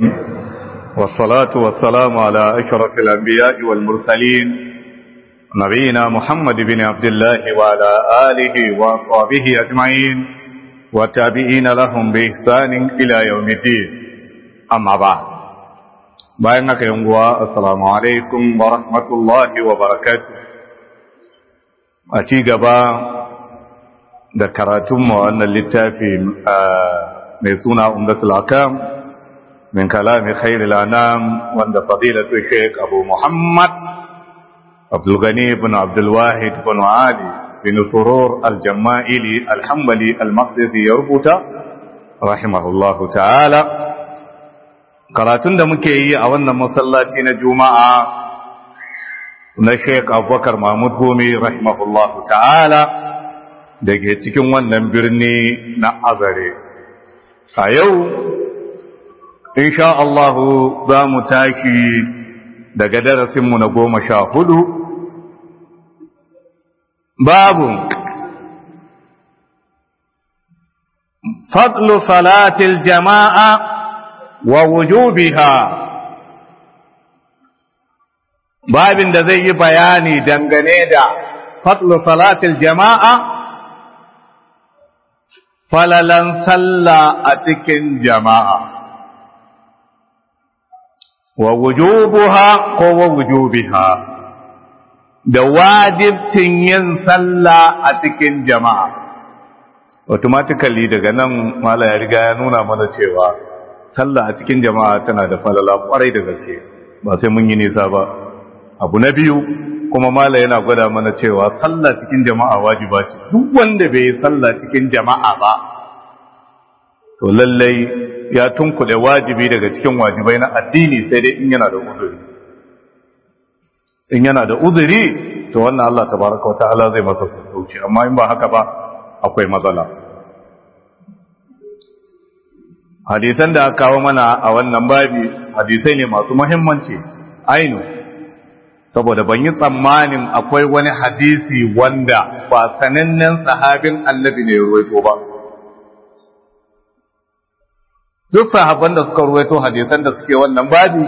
والصلاة والسلام على أشرف الأنبياء والمرسلين نبينا محمد بن عبد الله وعلى آله وأصحابه أجمعين والتابعين لهم بإحسان إلى يوم الدين أما بعد bayan haka yin guwa assalamu alaikum wa rahmatullahi wa barakatuh a ci gaba da karatunmu wannan littafi mai suna umdatul akam min kalami khairul anam wanda fadilatu sheikh abu muhammad abdul gani ibn abdul wahid ibn ali bin surur al-jama'ili al-hanbali al-maqdisi ya rubuta rahimahullahu ta'ala karatun da muke yi a wannan masallaci na juma'a na sheik abubakar mahmud gome rahimahullahu ta'ala da ke cikin wannan birni na azare a yau insha Allahu za mu tashi daga darasinmu na goma sha hudu babu fadlu salatil jama'a wa wujubiha babin da zai yi bayani dangane da fadlu salatil jama'a falalan sallah a cikin jama'a wa wujubuha ko wa wujubiha da wajibcin yin sallah a cikin jama'a automatically daga nan mala ya riga ya nuna mana cewa sallah a cikin jama'a tana da falala kwarai da gaske ba sai mun yi nisa ba abu na biyu kuma mala yana gwada mana cewa sallah cikin jama'a wajiba ce duk wanda bai yi sallah cikin jama'a ba to lallai ya tunkuɗe wajibi daga cikin wajibai na addini sai dai in yana da uzuri in yana da uzuri to wannan Allah tabaraka wa ta'ala zai masa sauki amma in ba haka ba akwai matsala hadisan da aka kawo mana a wannan babi hadisai ne masu muhimmanci ainu saboda ban yi tsammanin akwai wani hadisi wanda ba sanannen sahabin annabi ne ruwaito ba duk sahabban da suka ruwaito hadisan da suke wannan babi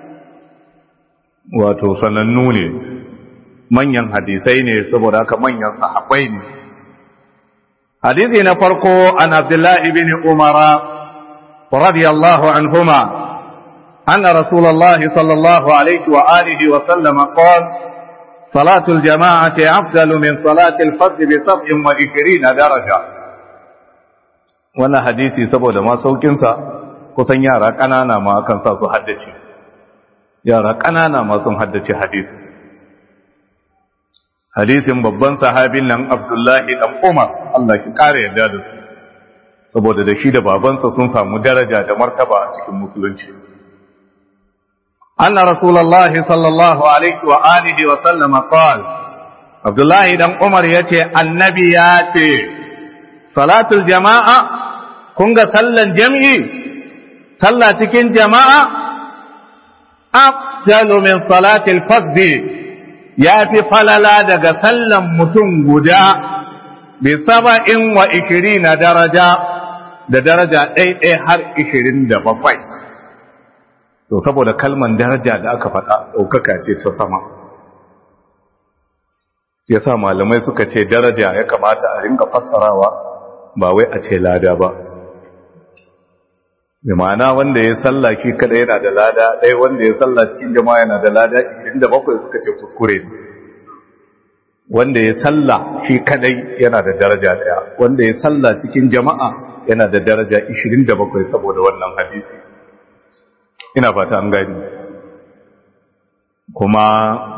wato sanannu ne manyan hadisai ne saboda haka manyan sahabbai ne hadisi na farko an abdullahi bin umara رضي الله عنهما أن رسول الله صلى الله عليه وآله وسلم قال صلاة الجماعة أفضل من صلاة الفرد بسبع وعشرين درجة wannan hadisi saboda ma saukinsa kusan yara ƙanana ma kan sa su haddace yara ƙanana ma sun haddace hadisi hadisin babban sahabin nan abdullahi dan umar Allah ki ƙara yarda da su saboda da shi da babansa sun samu daraja da martaba a cikin musulunci anna rasulullahi sallallahu alaihi wa alihi wa sallam qala abdullahi dan umar yace annabi ya ce salatul jama'a kun ga sallan jam'i sallah cikin jama'a afdalu min salatil fardh ya fi falala daga sallan mutum guda bi saba'in wa ishirina daraja da daraja ɗaiɗai har ishirin da bakwai to saboda kalman daraja da aka faɗa ɗaukaka ce ta sama ya sa malamai suka ce daraja ya kamata a ringa fassarawa ba wai a ce lada ba da ma'ana wanda ya salla shi kada yana da lada ɗaya wanda ya salla cikin jama'a yana da lada ishirin da bakwai suka ce kuskure ne wanda ya salla shi kadai yana da daraja ɗaya wanda ya salla cikin jama'a yana da daraja 27 saboda wannan hadisi ina fata an gani kuma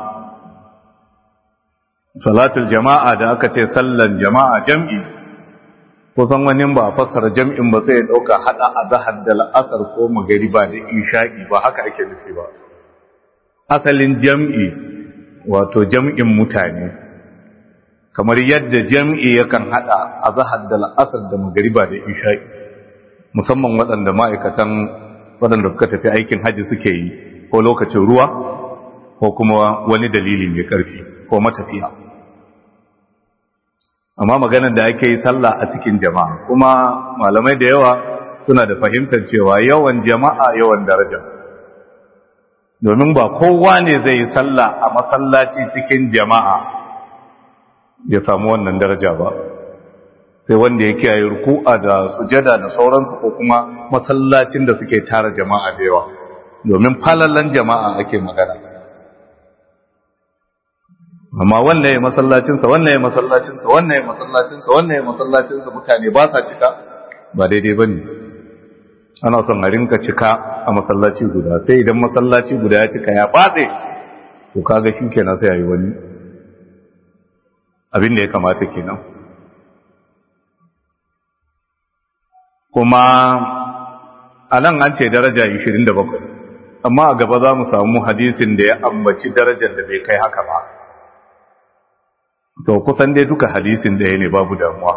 salatul jama'a da aka ce sallan jama'a jam'i kusan wani ba a fassara jam'in ba sai ya dauka hada azhar da la'asar ko magariba da isha'i ba haka ake nufi ba asalin jam'i wato jam'in mutane kamar yadda jam'i yakan hada azhar da la'asar da magariba da isha'i musamman waɗanda ma'aikatan waɗanda suka tafi aikin haji suke yi ko lokacin ruwa ko kuma wani dalili mai ƙarfi ko matafiya amma maganar da ake yi sallah a cikin jama'a kuma malamai da yawa suna da fahimtar cewa yawan jama'a yawan daraja domin ba kowa ne zai yi sallah a masallaci cikin jama'a ya samu wannan daraja ba sai wanda ya kiyaye ruku'a da sujada da sauransu ko kuma masallacin da suke tara jama'a da yawa domin falalan jama'a ake magana amma wannan ya masallacinsa wannan ya masallacinsa wannan ya masallacinsa wannan ya masallacinsa mutane ba sa cika ba daidai ba ne ana son a rinka cika a masallaci guda sai idan masallaci guda ya cika ya batse to kaga shi kenan sai a yi wani abin da ya kamata kenan kuma a nan an ce daraja 27 amma a gaba za mu samu hadisin da ya ambaci darajar da bai kai haka ba to kusan dai duka hadisin ɗaya ne babu damuwa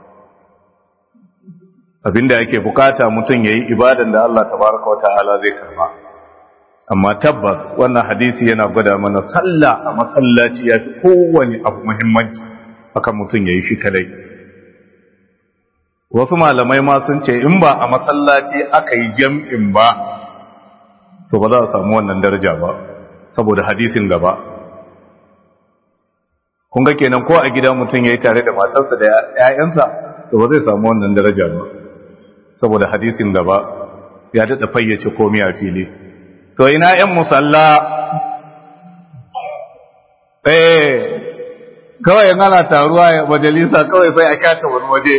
abinda yake bukata mutum yayi ibadan da Allah tabaraka wa ta'ala zai karba amma tabbas wannan hadisi yana gwada mana sallah a masallaci ya fi kowane abu muhimmanci akan mutum yayi shi kadai wasu malamai ma sun ce in ba a masallaci aka yi jam'in ba to ba za a samu wannan daraja ba saboda hadisin gaba kun ga kenan ko a gida mutum ya yi tare da matarsa da ‘ya'yansa to ba zai samu wannan daraja ba saboda hadisin gaba ya daɗa fayyace komi a fili to ina ‘yan musalla eh kawai ana taruwa a majalisa kawai sai a kyata wani waje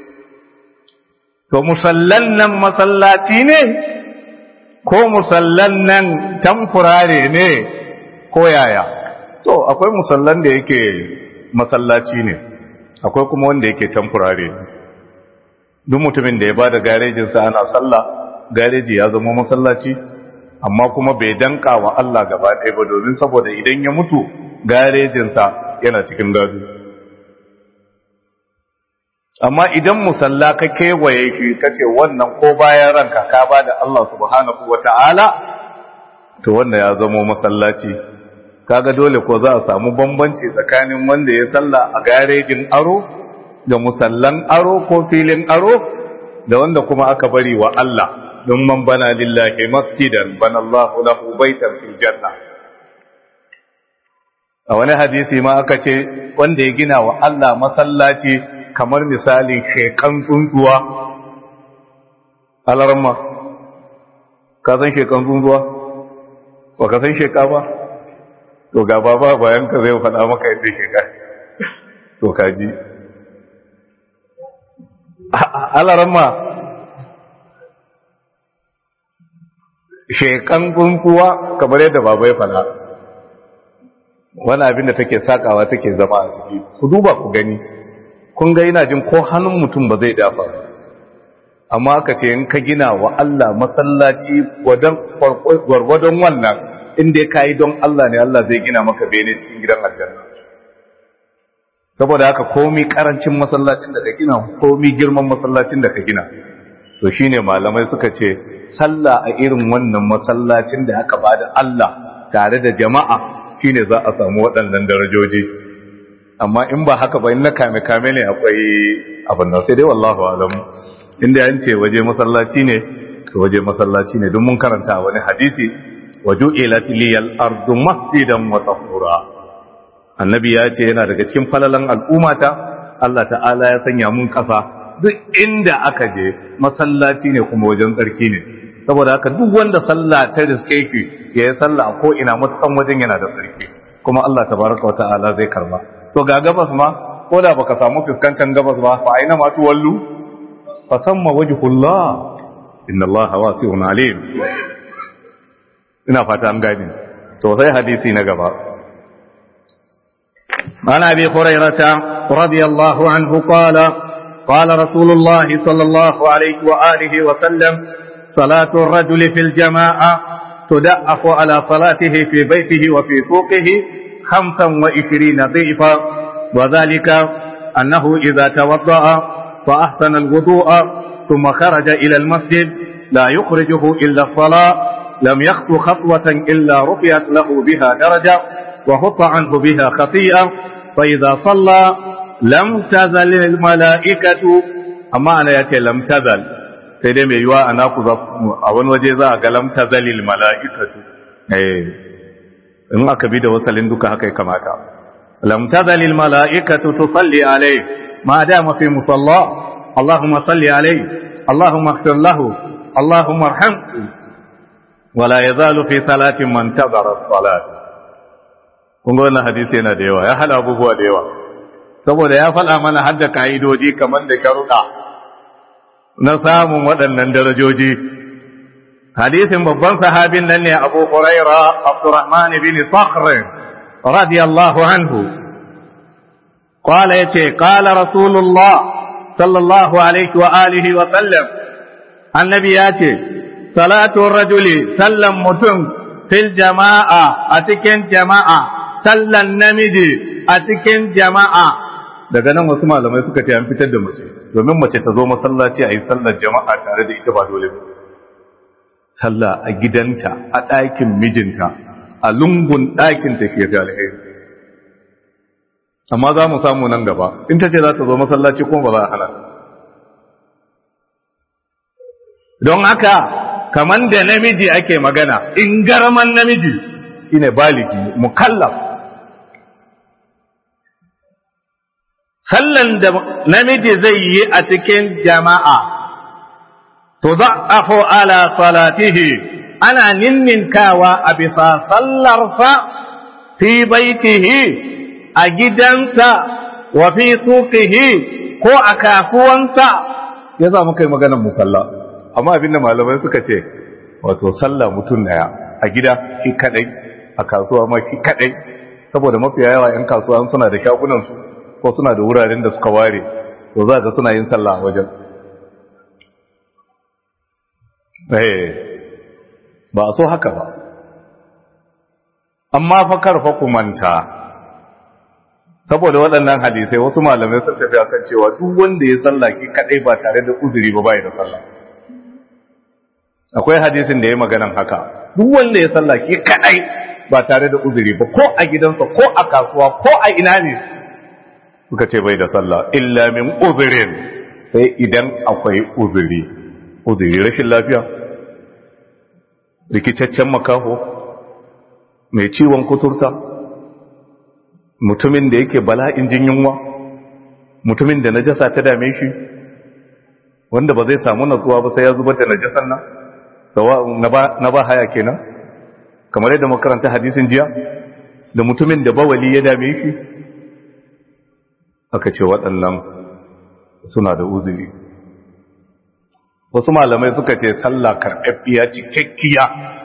to musallan nan masallaci ne ko musallan nan tamfurare ne ko yaya to akwai musallan da yake masallaci ne akwai kuma wanda yake tamfurare duk mutumin da ya ba da garejinsa ana sallah gareji ya zama masallaci amma kuma bai danka wa Allah gaba ɗaya ba domin saboda idan ya mutu garejinsa yana cikin gado amma idan musalla ka kewaye shi kace wannan ko bayan ranka ka ba da Allah subhanahu wata'ala to wanda ya zama masallaci kaga dole ko za a samu bambanci tsakanin wanda ya salla a garejin aro da musallan aro ko filin aro da wanda kuma aka bari wa Allah don man bana lillahi masjidan bana Allahu lahu baitan fil janna a wani hadisi ma aka ce wanda ya gina wa Allah masallaci kamar misalin shekan tsuntsuwa alarma ka san shekan tsuntsuwa ba ka san sheka ba to ga baba bayan ka zai faɗa maka yadda sheka to kaji alarma shekan tsuntsuwa kamar yadda baba ya faɗa wani abin da take sakawa take zama a ciki ku duba ku gani kun ga ina jin ko hannun mutum ba zai dafa amma aka ce in ka gina wa Allah masallaci gwargwadon wannan inda ka yi don Allah ne Allah zai gina maka bene cikin gidan aljanna saboda haka komi karancin masallacin da ka gina komi girman masallacin da ka gina to shine malamai suka ce sallah a irin wannan masallacin da aka bada Allah tare da jama'a shine za a samu waɗannan darajoji amma in ba haka ba in na kame kame ne akwai abin nan sai dai wallahu alam inda an ce waje masallaci ne to waje masallaci ne don mun karanta a wani hadisi waju'ilat liyal ardu masjidan wa tahura annabi ya ce yana daga cikin falalan al'ummata Allah ta'ala ya sanya mun kafa duk inda aka je masallaci ne kuma wajen tsarki ne saboda haka duk wanda sallah ta riske ki ya yi sallah a ko ina matukan wajen yana da tsarki kuma Allah tabaraka wa ta'ala zai karba to ga gabas ma ko da baka samu fuskantar gabas ba fa aina ma tuwallu fa samma wajhullah inna Allah wasi'un alim ina fata an gane to sai hadisi na gaba عن ابي هريره رضي الله عنه قال قال رسول الله صلى الله عليه واله وسلم صلاه الرجل في الجماعه تدأف على صلاته في بيته وفي سوقه خمسا وعشرين ضعفا وذلك انه اذا توضا فاحسن الوضوء ثم خرج الى المسجد لا يخرجه الا الصلاه لم يخطو خطوه الا رفعت له بها درجه وحط عنه بها خطيئة فإذا صلى لم تزل الملائكة أما أنا يأتي لم تزل sai dai mai yiwa a naku a wani waje za a ga lam tazalil mala'ikatu eh in aka bi da wasalin duka haka ya kamata lam tazalil mala'ikatu tusalli alai ma dama fi musalla اللهم صل عليه اللهم اغفر له اللهم ارحمه ولا يزال في صلاة من انتظر الصلاة kun ga wannan hadisi yana da yawa ya hada abubuwa da yawa saboda ya faɗa mana hadda ka'idoji kamar da sharuɗa na samun waɗannan darajoji hadisin babban sahabin nan ne abu huraira abdurrahman bin sakhr radiyallahu anhu qala yace qala rasulullah sallallahu alaihi wa alihi wa sallam annabi yace salatu rajuli sallan mutum fil jama'a a cikin jama'a sallan namiji a cikin jama'a daga nan wasu malamai suka ce an fitar da mace domin mace ta zo masallaci a yi sallar jama'a tare da ita ba dole ba sallah a gidanta a ɗakin mijinta a lungun ɗakin ta ke da alheri amma za mu samu nan gaba in ta ce za ta zo masallaci kuma ba za a hana don haka kaman da namiji ake magana in garman namiji shine baligi mukallaf sallan da namiji zai yi a cikin jama'a to za'afu ala salatihi ana ninninkawa a bisa sallarsa fi baitihi a gidansa wa fi suqihi ko a kasuwansa ya za mu kai maganar musalla amma abinda malamai suka ce wato sallah mutum daya a gida shi kadai a kasuwa ma shi kadai saboda mafiya yawa yan kasuwa suna da shagunan su ko suna da wuraren da suka ware to za ga suna yin sallah a wajen eh ba so haka ba amma fa karfa ku manta saboda waɗannan hadisai wasu malamai sun tafi akan cewa duk wanda ya sallah ki kadai ba tare da uzuri ba bai da sallah akwai hadisin da ya maganan haka duk wanda ya sallah ki kadai ba tare da uzuri ba ko a gidansa ko a kasuwa ko a ina ne suka ce bai da sallah illa min uzurin sai idan akwai uzuri uzuri rashin lafiya rikicaccen makaho mai ciwon kuturta mutumin da yake bala'in jin yunwa mutumin da najasa ta dame shi wanda ba zai samu natsuwa ba sai ya zubar da najasan nan na ba haya kenan kamar yadda makaranta hadisin jiya da mutumin da bawali ya dame shi aka ce waɗannan suna da uzuri wasu malamai suka ce sallah karɓaɓɓiya cikakkiya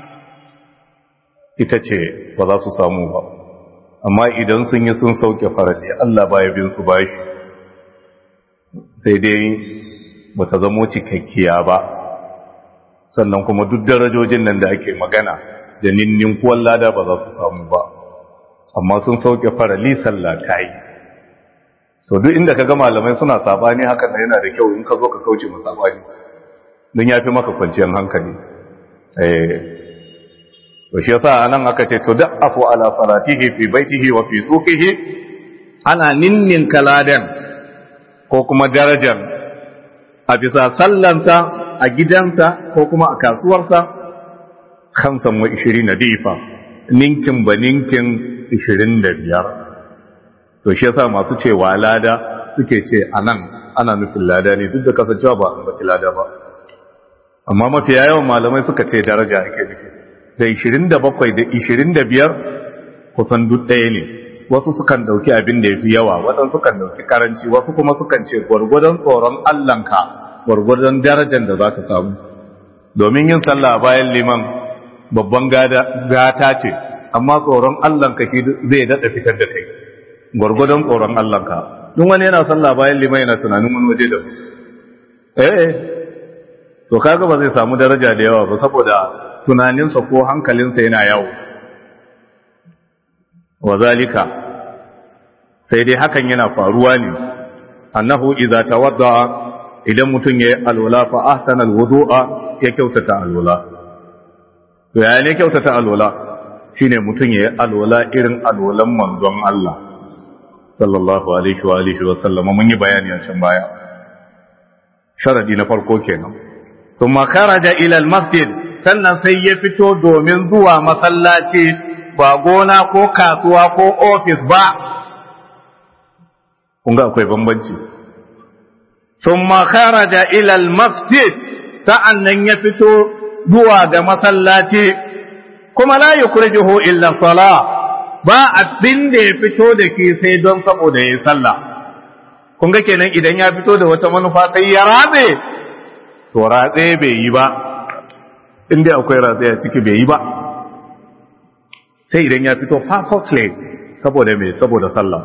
ita ce ba za su samu ba amma idan sun yi sun sauke farali Allah baya bin su bashi sai dai ba ta zamo cikakkiya ba sannan kuma duk darajojin nan da ake magana da ninnin kuwan lada ba za su samu ba amma sun sauke farali sallah ta yi to duk inda ka ga malamai suna sabani hakan da yana da kyau in ka zo ka kauce mu sabani don ya fi maka kwanciyar hankali eh to shi yasa anan aka ce to da afu ala salatihi fi baitihi wa fi suqihi ana ninnin kaladan ko kuma darajar a bisa sallansa a gidansa ko kuma a kasuwarsa khamsan wa 20 difa ninkin ba ninkin 25 to shi yasa masu cewa lada suke ce anan ana nufin lada ne duk da kasancewa ba an bace lada ba amma mafiya yawan malamai suka ce daraja ake nufi da 27 da 25 kusan duk ɗaya ne wasu sukan ɗauki abin da ya fi yawa waɗansu sukan ɗauki karanci wasu kuma sukan ce gwargwadon tsoron Allahnka gwargwadon darajar da za ka samu domin yin sallah bayan liman babban gata ce amma tsoron Allahnka shi zai daɗa fitar da kai gwargwadon tsoron Allahnka duk wani yana sallah bayan liman yana tunanin wani waje da eh to kaga ba zai samu daraja da yawa ba saboda tunaninsa ko hankalinsa yana yawo wa zalika sai dai hakan yana faruwa ne annahu idza tawadda idan mutum yayi alwala fa ahsana alwudu'a ya kyautata alwala to ya ne kyautata alwala shine mutum yayi alwala irin alwalan manzon Allah sallallahu alaihi wa alihi wa sallama mun yi bayani a can baya sharadi na farko kenan thumma kharaja ila al-masjid sannan sai ya fito domin zuwa masallaci ba gona ko kasuwa ko ofis ba kun ga akwai bambanci thumma kharaja ila al-masjid sa'annan ya fito zuwa ga masallaci kuma la yukhrijuhu illa salah ba abin da ya fito da ke sai don saboda ya yi sallah kun ga kenan idan ya fito da wata manufa sai ya ratse to ratse bai yi ba inda akwai ratse a ciki bai yi ba sai idan ya fito purposely saboda mai saboda sallah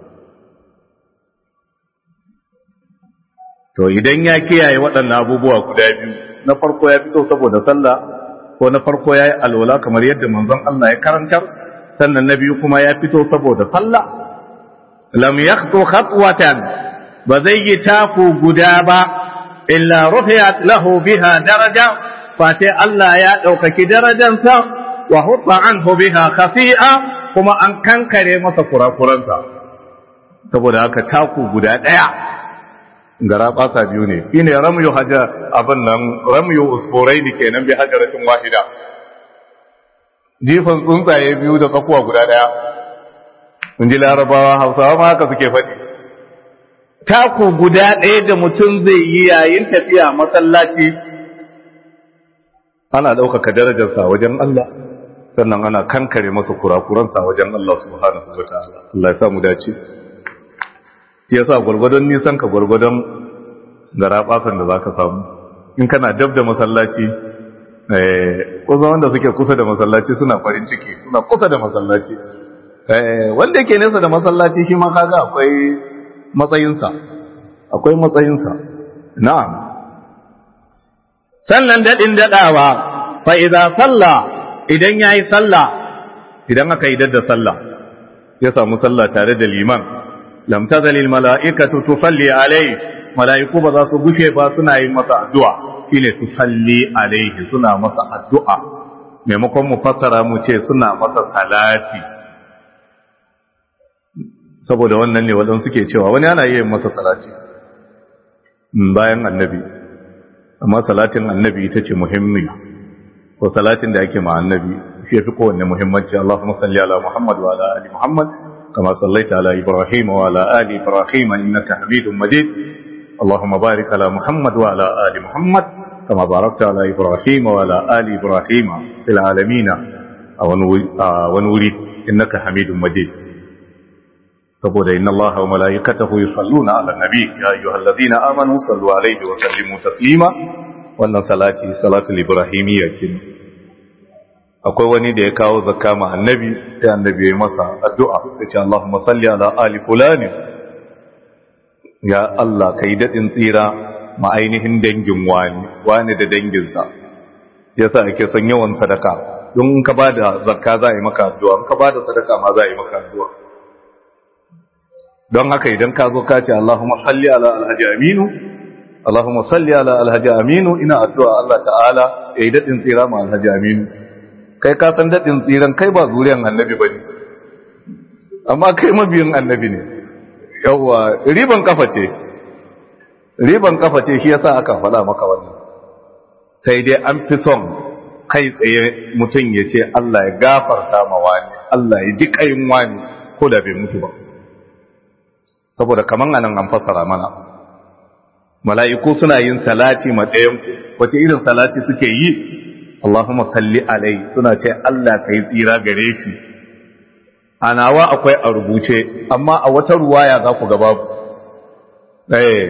to idan ya kiyaye waɗannan abubuwa guda biyu na farko ya fito saboda sallah ko na farko ya yi alwala kamar yadda manzon Allah ya karantar sannan na biyu kuma ya fito saboda sallah lam yakhtu khatwatan ba zai yi taku guda ba illa rufi'at lahu biha daraja fa sai Allah ya ɗaukaki darajansa wa hutta anhu biha khafi'a kuma an kankare masa kurakuransa saboda haka taku guda ɗaya gara ɓasa biyu ne shine ramyu haja abin nan ramyu usfurai ne kenan bi hajaratin wahida jifan tsuntsaye biyu da tsakuwa guda daya in ji larabawa hausawa ma haka suke faɗi taku guda ɗaya da mutum zai yi yayin tafiya masallaci ana ɗaukaka darajarsa wajen Allah sannan ana kankare masa kurakuransa wajen Allah subhanahu wa ta'ala Allah ya samu dace shi yasa gwargwadon nisan ka gwargwadon garaɓasan da zaka samu in kana dab da masallaci kusa wanda suke kusa da masallaci suna farin ciki suna kusa da masallaci wanda yake nesa da masallaci shi ma kaga akwai matsayinsa akwai matsayinsa na'am sannan dadin dadawa fa idza salla idan yayi salla idan aka yi da sallah ya samu sallah tare da liman lam tazal al mala'ikatu tusalli alayhi mala'iku ba za su gushe ba suna yin masa addu'a shine su salli alaihi suna masa addu'a maimakon mu fassara mu ce suna masa salati saboda wannan ne waɗansu suke cewa wani ana yin masa salati bayan annabi amma salatin annabi ita ce muhimmiya ko salatin da ake ma annabi shi fi kowanne muhimmanci Allahumma salli ala Muhammad wa ala ali Muhammad kama sallaita ala Ibrahim wa ala ali Ibrahim innaka Hamidum Majid اللهم بارك على محمد وعلى آل محمد كما باركت على إبراهيم وعلى آل إبراهيم في العالمين ونوري إنك حميد مجيد فقول إن الله وملائكته يصلون على النبي يا أيها الذين آمنوا صلوا عليه وسلموا تسليما وأن صلاتي صلاة الإبراهيمية كنا akwai wani da ya kawo zakka ma annabi sai annabi ya masa addu'a ya ce Allahumma salli ala ali fulani ya Allah ka yi daɗin tsira ma ainihin dangin wani wani da danginsa ya sa ake son yawan sadaka don in ka ba da zakka za a yi maka addu'a in ka ba da sadaka ma za a yi maka addu'a don haka idan ka zo ka ce Allahumma salli ala alhaji aminu Allahumma salli ala alhaji aminu ina addu'a Allah ta'ala ya yi daɗin tsira ma alhaji aminu kai ka san daɗin tsiran kai ba zuriyan annabi ba ne amma kai mabiyin annabi ne yawwa riban kafa ce riban kafa ce shi yasa aka faɗa maka wannan sai dai an fi son kai tsaye mutum ya ce Allah ya gafarta ma wani Allah ya ji kayin wani ko da bai mutu ba saboda kaman anan an fassara mana mala'iku suna yin salati ma ɗayan wace irin salati suke yi Allahumma salli alai suna ce Allah ka yi tsira gare shi a nawa akwai a rubuce amma a wata ruwaya za ku gaba eh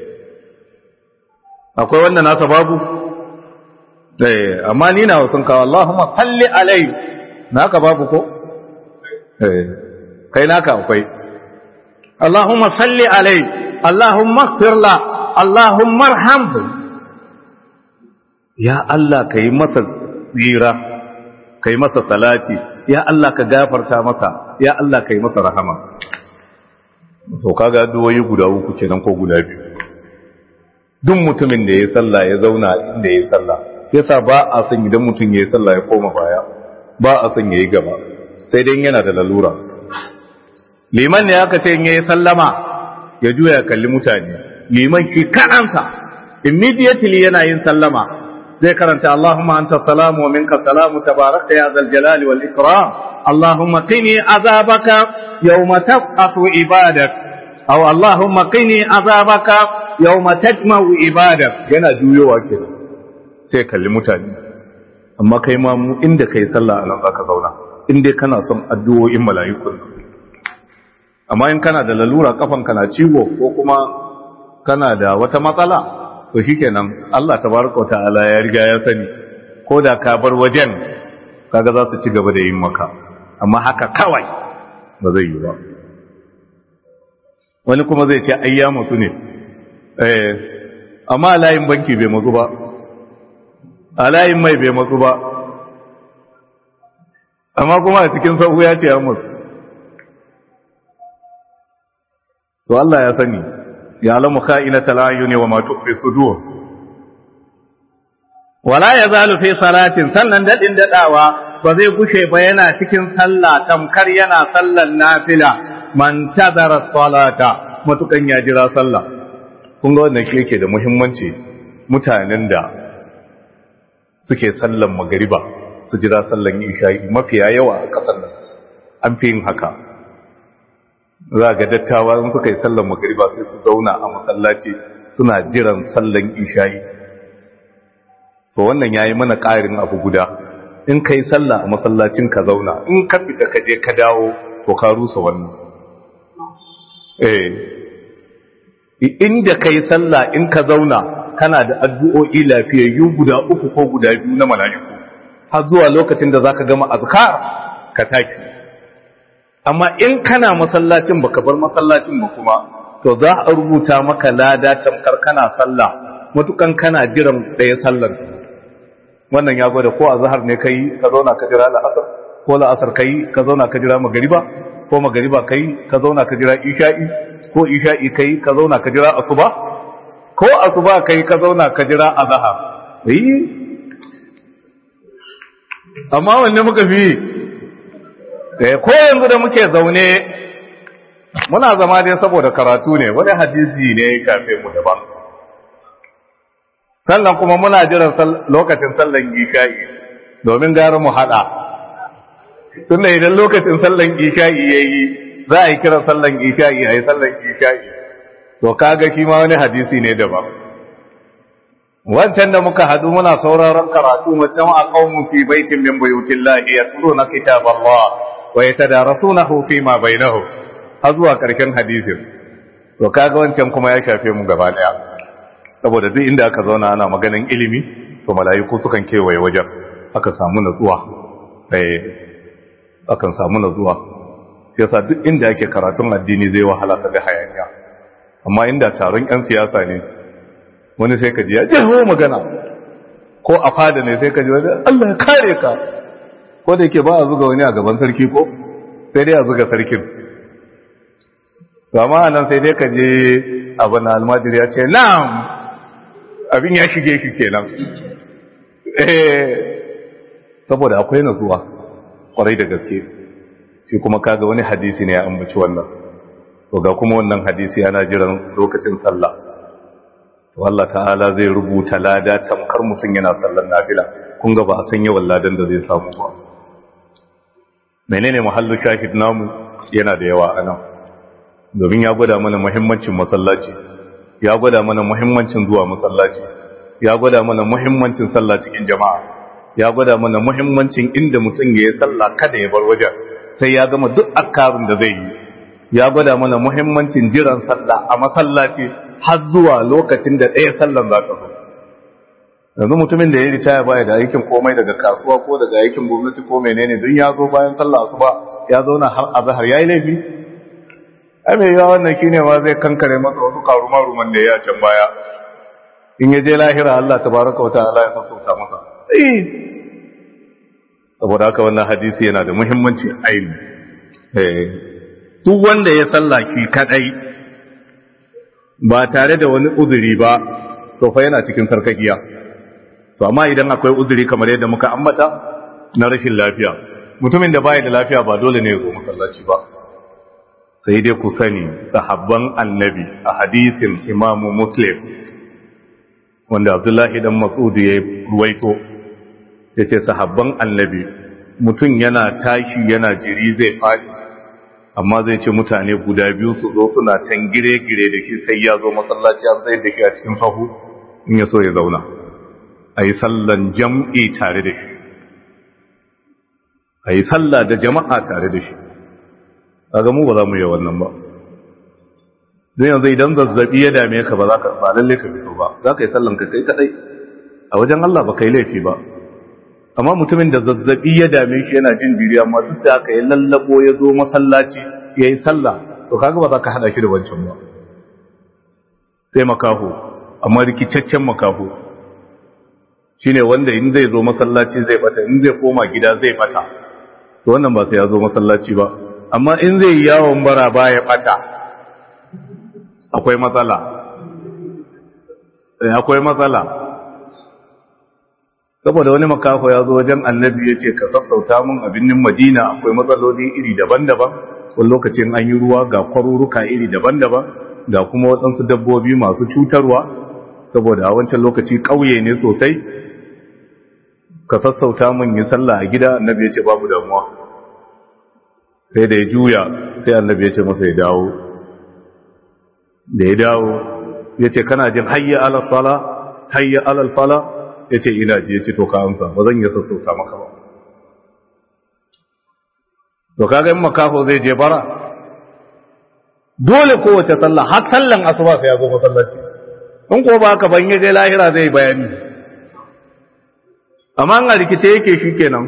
akwai wanda nasa babu eh amma ni na sun kawo Allahumma salli alai naka babu ko eh kai naka akwai Allahumma salli alai Allahumma ighfir la Allahumma arhamhu ya Allah kai masa tsira kai masa salati ya Allah ka gafarta masa ya Allah kai masa rahama to kaga addu'o'i guda uku kenan ko guda biyu duk mutumin da ya sallah ya zauna inda ya sallah yasa ba a son idan mutum ya sallah ya koma baya ba a son yayi gaba sai dai yana da lalura liman ne aka ce in yayi sallama ya juya kalli mutane liman shi kanansa immediately yana yin sallama zai karanta Allahumma anta salamu wa minka salamu tabarakta ya zal jalali wal ikram Allahumma qini azabaka yawma tab'athu ibadak aw Allahumma qini azabaka yawma tajma'u ibadak yana juyowa kenan sai kalli mutane amma kai ma mu inda kai sallah anan zaka zauna in dai kana son addu'o'in mala'ikun amma in kana da lalura kafan kana ciwo ko kuma kana da wata matsala to shikenan Allah tabaraka wa ta'ala ya riga ya sani ko da ka bar wajen kaga za su ci gaba da yin maka amma haka kawai ba zai yi ba wani kuma zai ce ayya mutu ne eh amma layin banki bai matsu ba a layin mai bai matsu ba amma kuma a cikin sahu ya ce ya mutu to Allah ya sani ya alamu kha'inata al'ayuni wa ma tukhfi sudur wala yazalu fi salatin sannan dadin dadawa ba zai gushe ba yana cikin sallah tamkar yana sallan nafila man tadara salata matukan ya jira sallah kun ga wannan shi yake da muhimmanci mutanen da suke sallan magariba su jira sallan isha'i mafiya yawa a kasar nan an fi yin haka za ga dattawa in suka yi sallan magariba sai su zauna a masallaci suna jiran sallan isha'i so wannan yayi mana ƙarin abu guda in kai sallah a masallacin ka zauna in ka fita ka je ka dawo to ka rusa wannan eh inda kai sallah in ka zauna kana da addu'o'i lafiyayyu guda uku ko guda biyu na mala'iku har zuwa lokacin da zaka gama azkar ka taki amma in kana masallacin baka bar masallacin ba kuma to za a rubuta maka lada tamkar kana sallah matukan kana jiran ɗaya sallar wannan ya gwada ko azhar ne kai ka zauna ka jira la'asar ko la'asar kai ka zauna ka jira magariba ko magariba kai ka zauna ka jira isha'i ko isha'i kai ka zauna ka jira asuba ko asuba kai ka zauna ka jira azhar eh amma wanne muka fi ko yanzu da muke zaune muna zama dai saboda karatu ne wani hadisi ne ya kafe mu daban sannan kuma muna jiran lokacin sallan isha'i domin gara mu hada tunda idan lokacin sallan isha'i yayi za a yi kiran sallan isha'i a yi sallan isha'i to kaga shi ma wani hadisi ne daban wancan da muka hadu muna sauraron karatu mutum a qaumun fi baitin min buyutillahi yatluna kitaballah wa yatadarasunahu fi ma bainahu har zuwa karshen hadisin to kaga wancan kuma ya shafe mu gaba daya saboda duk inda aka zauna ana maganin ilimi to mala'iku sukan kewaye wajen aka samu natsuwa eh akan samu natsuwa yasa duk inda yake karatun addini zai wahala ka ga hayaniya amma inda taron yan siyasa ne wani sai ka ji ya jeho magana ko a fada ne sai ka ji wani Allah ya kare ka ko da yake ba a zuga wani a gaban sarki ko sai dai a zuga sarkin amma nan sai dai ka je abu na almajiri ya ce na'am abin ya shige shi kenan saboda akwai natsuwa kwarai da gaske shi kuma kaga wani hadisi ne ya ambaci wannan to ga kuma wannan hadisi yana jiran lokacin sallah to Allah ta'ala zai rubuta lada tamkar mutum yana sallar nafila kun ga ba a san yawan ladan da zai samu ba menene muhallu shahid namu yana da yawa anan domin ya gwada mana muhimmancin masallaci ya gwada mana muhimmancin zuwa masallaci ya gwada mana muhimmancin sallah cikin jama'a ya gwada mana muhimmancin inda mutum ya yi sallah kada ya bar wajen sai ya gama duk akarin da zai yi ya gwada mana muhimmancin jiran sallah a masallaci har zuwa lokacin da ɗaya sallan za ta zo yanzu mutumin da ya ritaya baya da aikin komai daga kasuwa ko daga aikin gwamnati ko menene don ya zo bayan sallah asuba ya zauna har azhar yayi laifi ai mai yawa wannan shine ma zai kankare masa wasu karuma ruman da ya can baya in ya je lahira Allah tabaraka wa ta'ala ya sassauta masa eh saboda haka wannan hadisi yana da muhimmanci aini eh duk wanda ya salla shi kadai ba tare da wani uzuri ba to fa yana cikin sarkakiya to amma idan akwai uzuri kamar yadda muka ambata na rashin lafiya mutumin da baya da lafiya ba dole ne ya zo masallaci ba sai dai ku sani sahabban annabi a hadisin imamu muslim wanda abdullahi dan matsudu ya ruwaito ya ce sahabban annabi mutum yana tashi yana jiri zai faɗi amma zai ce mutane guda biyu su zo suna can gire-gire da shi sai ya zo masallaci an tsaye da shi a cikin sahu in ya so ya zauna a yi sallan jam'i tare da shi a yi salla da jama'a tare da shi a mu ba za mu yi wannan ba don yanzu idan zazzabi ya dame ka ba za ka ba lalle ka fito ba za ka yi sallan ka kai kadai a wajen Allah ba kai laifi ba amma mutumin da zazzabi ya dame shi yana jin jiri amma duk da aka yi lallabo ya zo masallaci ya yi sallah to kaga ba za ka hada shi da wancan ba sai makaho amma rikicaccen makaho shine wanda in zai zo masallaci zai bata in zai koma gida zai bata to wannan ba sai ya zo masallaci ba amma in zai yi yawon bara baya bata akwai matsala akwai matsala saboda wani makaho ya zo wajen annabi ya ce ka sassauta mun a birnin madina akwai matsaloli iri daban-daban wani lokacin an yi ruwa ga kwaruruka iri daban-daban ga kuma waɗansu dabbobi masu cutarwa saboda a wancan lokaci ƙauye ne sosai ka sassauta mun yi sallah a gida annabi ya ce babu damuwa sai da ya juya sai annabi ya ce masa ya dawo da ya dawo ya ce kana jin hayya alal fala hayya alal fala ya ce ina ji ya ce to ka amsa ba zan yi sassauta maka ba to kaga in makafo zai je bara dole kowace sallah har sallan asuba sai ya zo masallaci in ko ba haka ban je lahira zai bayani amma an rikice yake shi kenan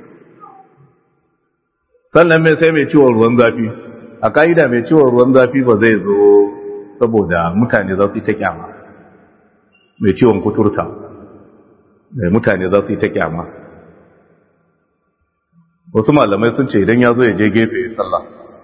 sannan mai sai mai ciwon ruwan zafi a ka'ida mai ciwon ruwan zafi ba zai zo saboda mutane za su yi ta kyama mai ciwon kuturta mai mutane za su yi ta kyama wasu malamai sun ce idan ya zo ya je gefe ya sallah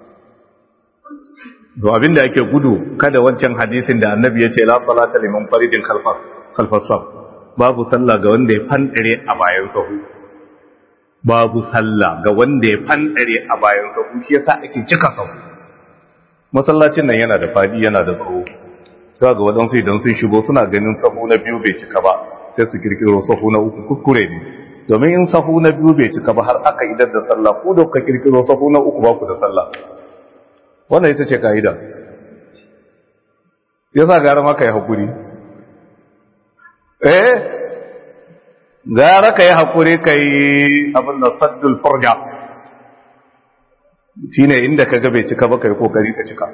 to abin da ake gudu kada wancan hadisin da annabi ya ce la salata liman faridin khalfas saf babu sallah ga wanda ya fandare a bayan sahu babu sallah ga wanda ya fandare a bayan sahu shi yasa ake cika sahu masallacin nan yana da fadi yana da tsawo sai ga wadansu idan sun shigo suna ganin sahu na biyu bai cika ba sai su kirkiro sahu na uku kuskure ne domin in sahu na biyu bai cika ba har aka idar da sallah ku da kuka kirkiro sahu na uku ba ku da sallah wannan ita ce ka'ida yasa gara maka yi hakuri eh gara ka yi hakuri ka yi abin da saddul furja shine inda ka ga bai cika ba ka yi kokari ka cika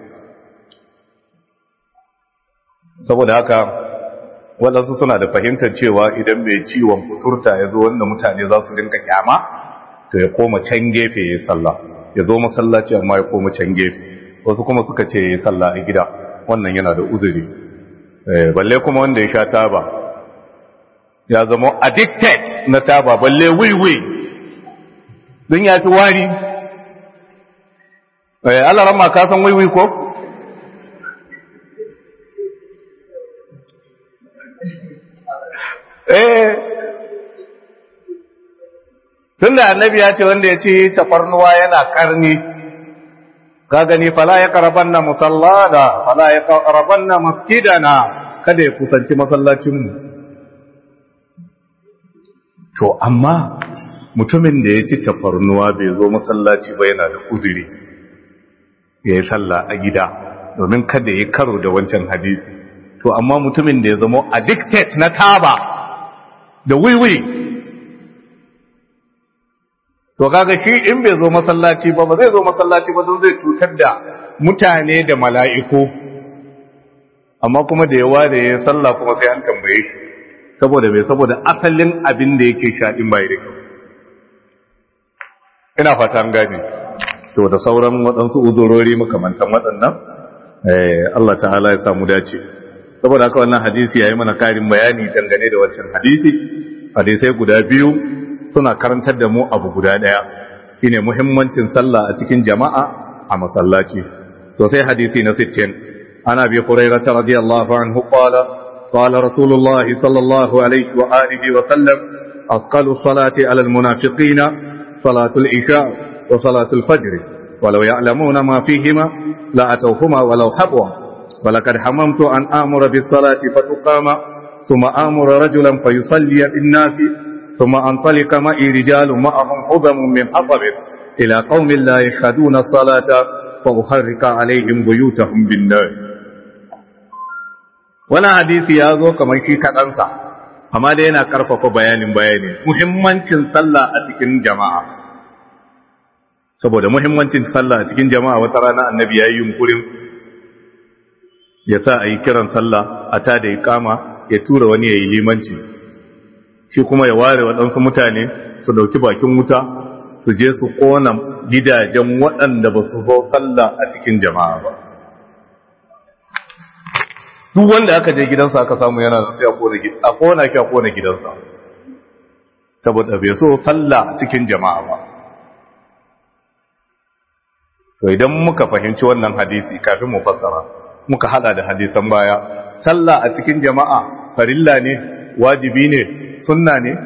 saboda haka waɗansu suna da fahimtar cewa idan mai ciwon kuturta ya zo wanda mutane za su rinka kyama to ya koma can gefe ya sallah ya zo masallaci amma ya koma can gefe wasu kuma suka ce ya sallah a gida wannan yana da uzuri balle kuma wanda ya sha taba ya zama addicted na taba balle wiwi don ya fi wari alarama ka san wiwi ko? eh tun da annabi ya ce wanda ya ci tafarnuwa yana karni ka gani fala ya karaban na musallada fala ya karaban na masjidana kada ya kusanci masallacinmu to amma mutumin da ya ci tafarnuwa bai zo masallaci ba yana da uzuri ya yi sallah a gida domin kada ya karo da wancan hadisi to amma mutumin da ya zama addicted na taba da wiwi to kaga shi in bai zo masallaci ba ba zai zo masallaci ba don zai cutar da mutane da mala'iku amma kuma da yawa da ya sallah kuma sai an tambaye shi saboda mai saboda asalin abin da yake shaɗin bai da kyau ina fata an gane to da sauran waɗansu uzurori makamantan waɗannan Allah ta'ala ya samu dace saboda haka wannan hadisi ya yi mana karin bayani dangane da wancan hadisi hadisai guda biyu suna karantar da mu abu guda ɗaya shine muhimmancin sallah a cikin jama'a a masallaci to sai hadisi na 60 ana bi hurairah radiyallahu anhu qala qala rasulullahi sallallahu alaihi wa alihi wa sallam asqalu salati ala almunafiqina salatu al-isha wa salatu al-fajr ولو يعلمون ما فيهما لا أتوهما ولو حبوا ولقد حممت أن آمر بالصلاة فتقام ثم آمر رجلا فيصلي بالناس ثم أنطلق معي رجال معهم حزم من حطب إلى قوم لا يشهدون الصلاة فأحرق عليهم بيوتهم بالنار wani hadisi ya zo kamar shi kaɗansa amma dai yana ƙarfafa bayanin bayani muhimmancin sallah a cikin jama'a saboda muhimmancin sallah a cikin jama'a wata rana annabi ya yi yunkurin ya sa a yi kiran sallah a ta da ikama ya tura wani ya yi limanci shi kuma ya ware waɗansu mutane su ɗauki bakin wuta su je su ƙona gidajen waɗanda ba su zo sallah a cikin jama'a ba duk wanda aka je gidansa aka samu yana da sai a kona a kona ki a kona gidansa saboda bai so sallah a cikin jama'a ba to idan muka fahimci wannan hadisi kafin mu fassara muka hada da hadisan baya sallah a cikin jama'a farilla ne wajibi ne sunna ne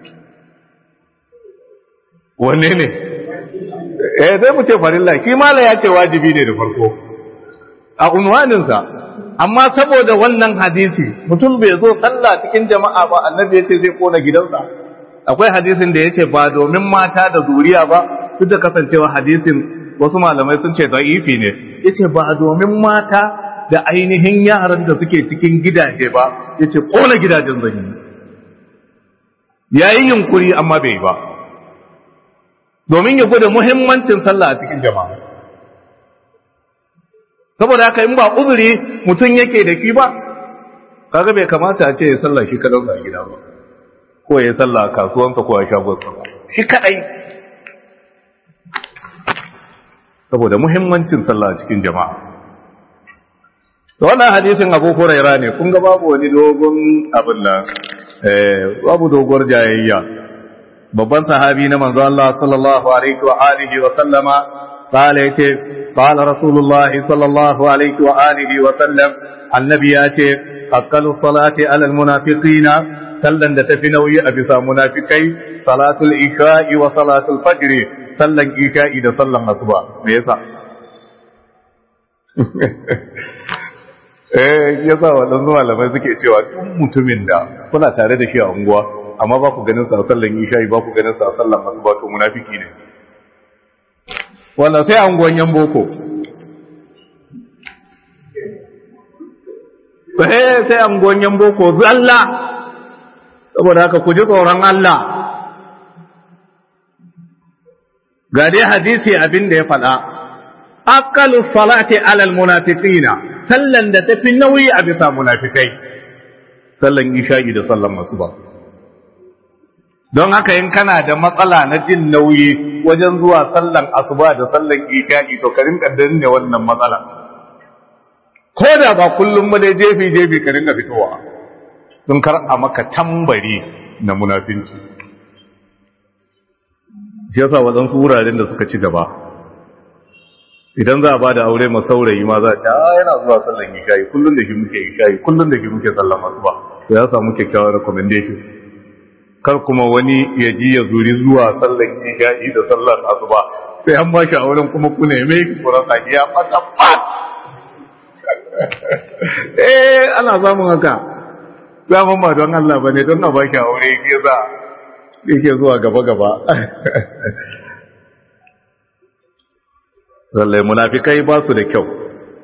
wanne ne eh sai mu ce farilla shi mala ya ce wajibi ne da farko a unwaninsa amma saboda wannan hadisi mutum bai zo sallah cikin jama'a ba annabi ya ce zai kona gidansa akwai hadisin da ya ce ba domin mata da zuriya ba duk da kasancewa hadisin wasu malamai sun ce da'ifi ne ya ce ba domin mata da ainihin yaran da suke cikin gidaje ba ya ce kona gidajen zan yi ya yi yunkuri amma bai ba domin ya gwada muhimmancin sallah a cikin jama'a saboda haka in ba uzuri mutum yake da ki ba kaga bai kamata a ce ya sallah shi kadau a gida ba ko ya sallah a kasuwansa ko a shagonsa ba shi kadai saboda muhimmancin sallah a cikin jama'a to wannan hadisin Abu Hurairah ne kun ga babu wani dogon abin nan eh babu doguwar jayayya babban sahabi na manzo Allah sallallahu alaihi wa alihi wa sallama قال يتي قال رسول الله صلى الله عليه وآله وسلم النبي ياتي أقل الصلاة على المنافقين سلن دتفنوي أبسا منافقي صلاة الإشاء وصلاة الفجر سلن إشاء إذا سلن أصبع ميسا eh ya sa waɗansu malamai suke cewa tun mutumin da kuna tare da shi a unguwa amma ba ku ganin sa sallan isha'i ba ku ganin sa sallan asuba to munafiki ne wanda sai an gwanyen boko sai an gwanyen boko zalla saboda haka ku ji tsoron Allah ga dai hadisi abin da ya faɗa aqalu salati alal munafiqina sallan da tafi nauyi a bisa munafikai sallan isha'i da sallan masuba don haka in kana da matsala na jin nauyi wajen zuwa sallan asuba da sallan isha'i to ka rinka danne wannan matsala ko da ba kullum ba dai jefi jefi ka rinka fitowa don kar a maka tambari na munafinci shi yasa waɗansu wuraren da suka ci gaba idan za a ba da aure ma saurayi ma za a ce a yana zuwa sallan isha'i kullum da shi muke isha'i kullum da shi muke sallan asuba to ya samu kyakkyawar recommendation kar kuma wani ya ji ya zuri zuwa sallan isha'i da sallan asuba sai an bashi a wurin kuma ku neme ki kura saki ya fata fat eh ana samun haka zaman ba don Allah bane don a baki a wuri yake za yake zuwa gaba gaba Lallai munafikai ba su da kyau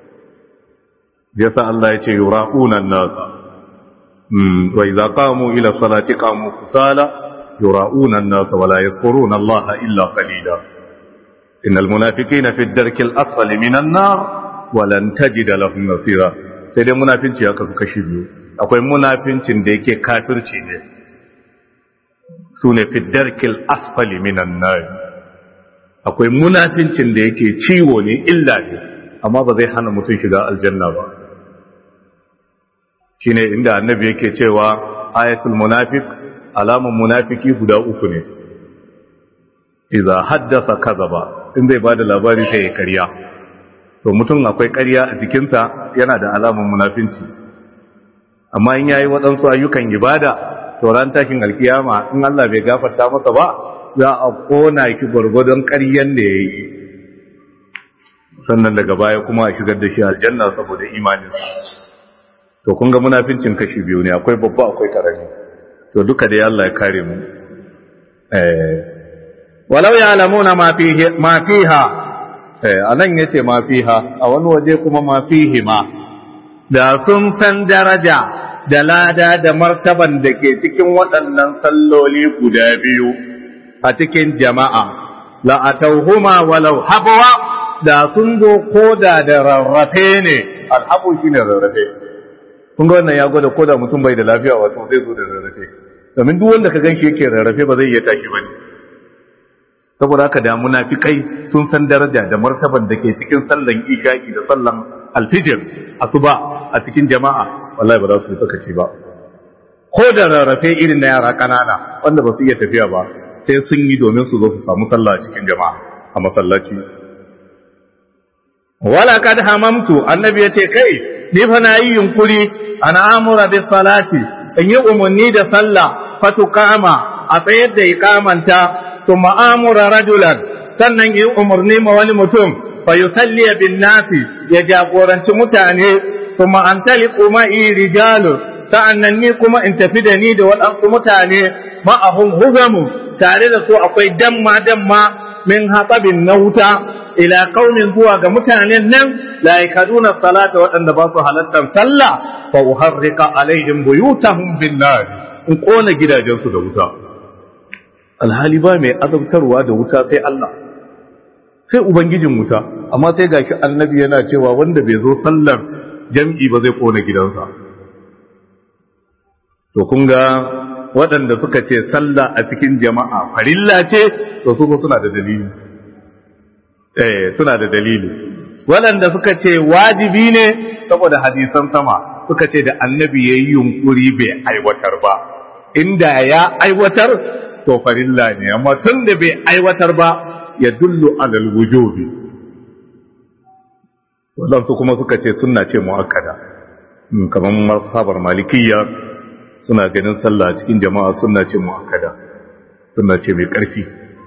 yasa Allah ya ce yura'una an-nas وإذا قاموا إلى الصلاة قاموا كسالى يراؤون الناس ولا يذكرون الله إلا قليلا إن المنافقين في الدرك الأسفل من النار ولن تجد لهم نصيرا sai dai munafinci ya kasu kashi biyu akwai munafincin da yake kafirci ne su ne fi darkil asfali minan nar akwai munafincin da yake ciwo ne illa ne amma ba zai hana mutum shiga aljanna ba shine inda annabi yake cewa ayatul munafiq alamun munafiki guda uku ne idza haddasa kadhaba in zai bada labari sai ya karya to mutum akwai karya a jikinsa yana da alamun munafinci amma in yayi waɗansu ayyukan ibada to ran takin alkiyama in Allah bai gafarta masa ba za a kona ki gurgudun ƙaryan da yayi sannan daga baya kuma a shigar da shi aljanna saboda imaninsa to kun ga munafincin kashi biyu ne akwai babba akwai karami to duka dai Allah ya kare mu eh walau ya'lamuna ma fihi ma fiha eh anan yace ma fiha a wani waje kuma ma fihi ma da sun san daraja da lada da martaban da ke cikin waɗannan salloli guda biyu a cikin jama'a la atauhuma walau habwa da sun zo koda da rarrafe ne alhabu shine rarrafe kun ga wannan ya gwada koda mutum bai da lafiya wato zai zo da rarrafe domin duk wanda ka ganshi yake rarrafe ba zai iya tashi bane saboda haka da munafikai sun san daraja da martaban da ke cikin sallan isha'i da sallan alfijir asuba a cikin jama'a wallahi ba za su sakaci ba ko da rarrafe irin na yara kanana wanda ba su iya tafiya ba sai sun yi domin su zo su samu sallah a cikin jama'a a masallaci wala kad hamamtu annabi yace kai ni fa na yi yunkuri ana amura bis salati in yi umarni da sallah fatukama a tsayar da ikamanta thumma amura rajulan sannan yi umarni ma wani mutum fa yusalli bin nasi ya jagoranci mutane thumma antaliqu ma'i rijalu sa'annan ni kuma in tafi da ni da waɗansu mutane ma'ahum huzamu tare da su akwai damma damma min hatsabin na wuta ila kaumin zuwa ga mutanen nan la yakaduna salata waɗanda ba su halattar sallah fa uharrika alaihim buyutahum bin nar in kona gidajensu da wuta alhali ba mai azabtarwa da wuta sai Allah sai ubangijin wuta amma sai gashi annabi yana cewa wanda bai zo sallar jam'i ba zai kona gidansa to kun ga waɗanda suka ce sallah a cikin jama'a farilla ce to su suna da dalili eh suna da dalili waɗanda suka ce wajibi ne saboda hadisan sama suka ce da annabi yayi yunkuri bai aiwatar ba inda ya aiwatar to farilla ne amma tun da bai aiwatar ba ya dullu alal wujubi waɗansu kuma suka ce sunna ce muakkada kamar masabar malikiyya suna ganin sallah cikin jama'a suna ce mu'akkada suna ce mai ƙarfi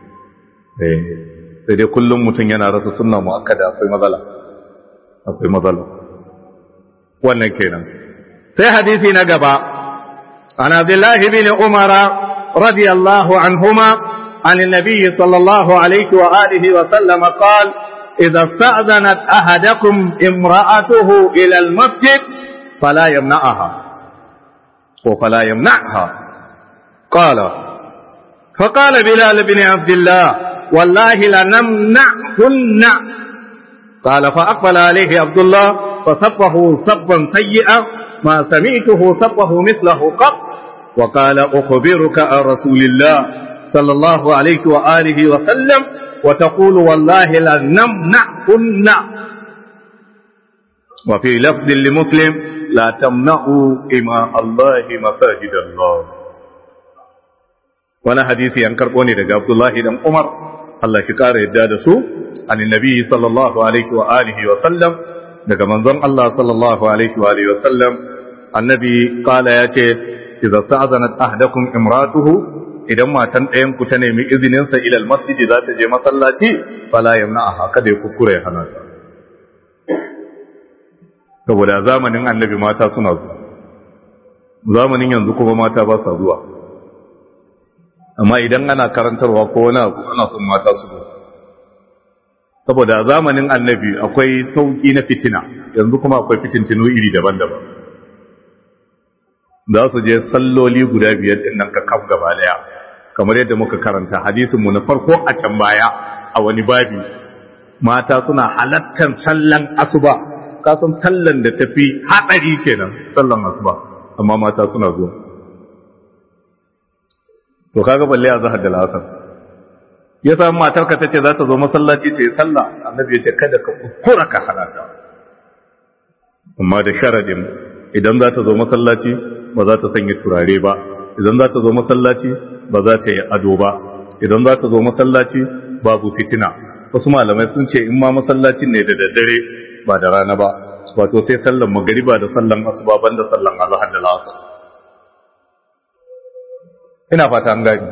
sai dai kullum mutum yana rasa suna mu'akkada akwai matsala akwai matsala wannan kenan sai hadisi na gaba an abdullahi bin umara radiyallahu anhuma عن النبي صلى الله عليه وآله وسلم قال إذا استأذنت أحدكم امرأته إلى المسجد فلا يمنعها فلا يمنعها قال فقال بلال بن عبد الله والله لنمنعهن قال فأقبل عليه عبد الله فصبه صبا سيئا ما سمعته صبه مثله قط وقال أخبرك عن رسول الله صلى الله عليه وآله وسلم وتقول والله لنمنعهن وفي لفظ لمسلم لا تمنعوا إماء الله مساجد الله وانا حديثي أن كربوني لك عبد الله بن عمر الله شكار يداد سو عن النبي صلى الله عليه وآله وسلم daga manzon Allah sallallahu alaihi wa alihi wa sallam annabi qala yace idza sta'zanat ahdakum imratuhu idan matan ɗayan ku ta nemi izinin sa ila almasjid za ta je masallaci fala yamna'aha kada ya kuskure hana ta saboda zamanin annabi mata suna zuwa zamanin yanzu kuma mata ba sa zuwa amma idan ana karantarwa ko wani abu ana son mata su zo saboda zamanin annabi akwai sauki na fitina yanzu kuma akwai fitintinu iri daban-daban za su je salloli guda biyar din nan ka kaf gaba daya kamar yadda muka karanta hadisinmu na farko a can baya a wani babi mata suna halattar sallan asuba kasan sallan da tafi hatsari kenan sallan asuba amma mata suna zuwa to kaga balle a zahar da lasar ya samu matarka ta ce za ta zo masallaci ta yi sallah annabi ya ce kada ka kuskura ka halata amma da sharadin idan za ta zo masallaci ba za ta sanya turare ba idan za ta zo masallaci ba za ta yi ado ba idan za ta zo masallaci babu fitina wasu malamai sun ce in ma masallacin ne da daddare ba da rana ba wato sai sallan magariba da sallan asuba banda sallan azhar da asar ina fata an gani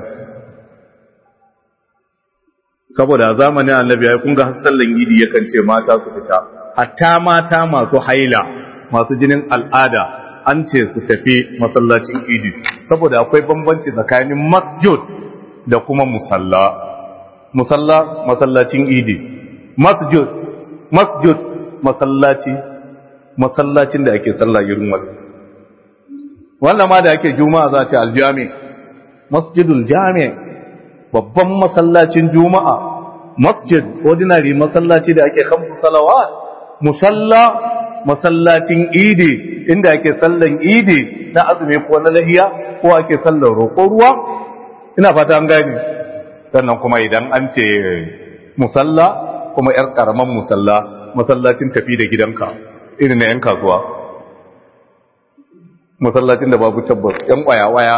saboda a zamanin annabi ya kun ga sallan idi yakan ce mata su fita hatta mata masu haila masu jinin al'ada an ce su tafi masallacin idi saboda akwai bambanci tsakanin masjid da kuma musalla musalla masallacin idi masjid masjid masallaci masallacin da ake sallah irin wannan wannan ma da ake juma'a za ta aljami masjidul jami babban masallacin juma'a masjid ordinary masallaci da ake kamsu salawat musalla masallacin idi inda ake sallan idi na azumi ko na lahiya ko ake sallan roƙon ruwa ina fata an gani sannan kuma idan an ce musalla kuma yar karaman musalla masallacin tafi da gidanka irin na yan kasuwa masallacin da babu tabbas yan waya-waya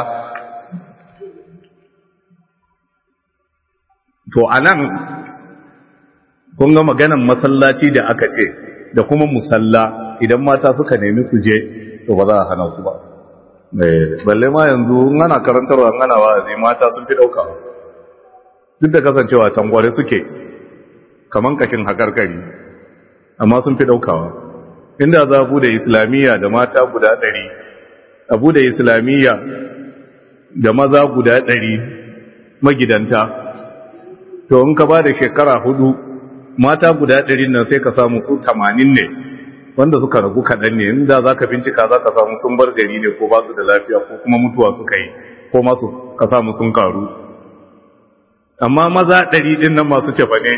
to anan kun ga maganan masallaci da aka ce da kuma musalla idan mata suka nemi su je to ba za a hana su ba balle ma yanzu ana karantarwa ana wa'azi mata sun fi dauka duk da kasancewa tangware suke kaman kashin hakarkari amma sun fi daukawa inda za a da islamiyya da mata guda ɗari abu da islamiyya da maza guda ɗari magidanta to in ka ba da shekara hudu mata guda ɗari nan sai ka samu su tamanin ne wanda suka ragu kaɗan ne inda za ka bincika za ka samu sun bar gari ne ko ba su da lafiya ko kuma mutuwa suka yi ko masu ka samu sun karu amma maza ɗari ɗin nan masu cefa ne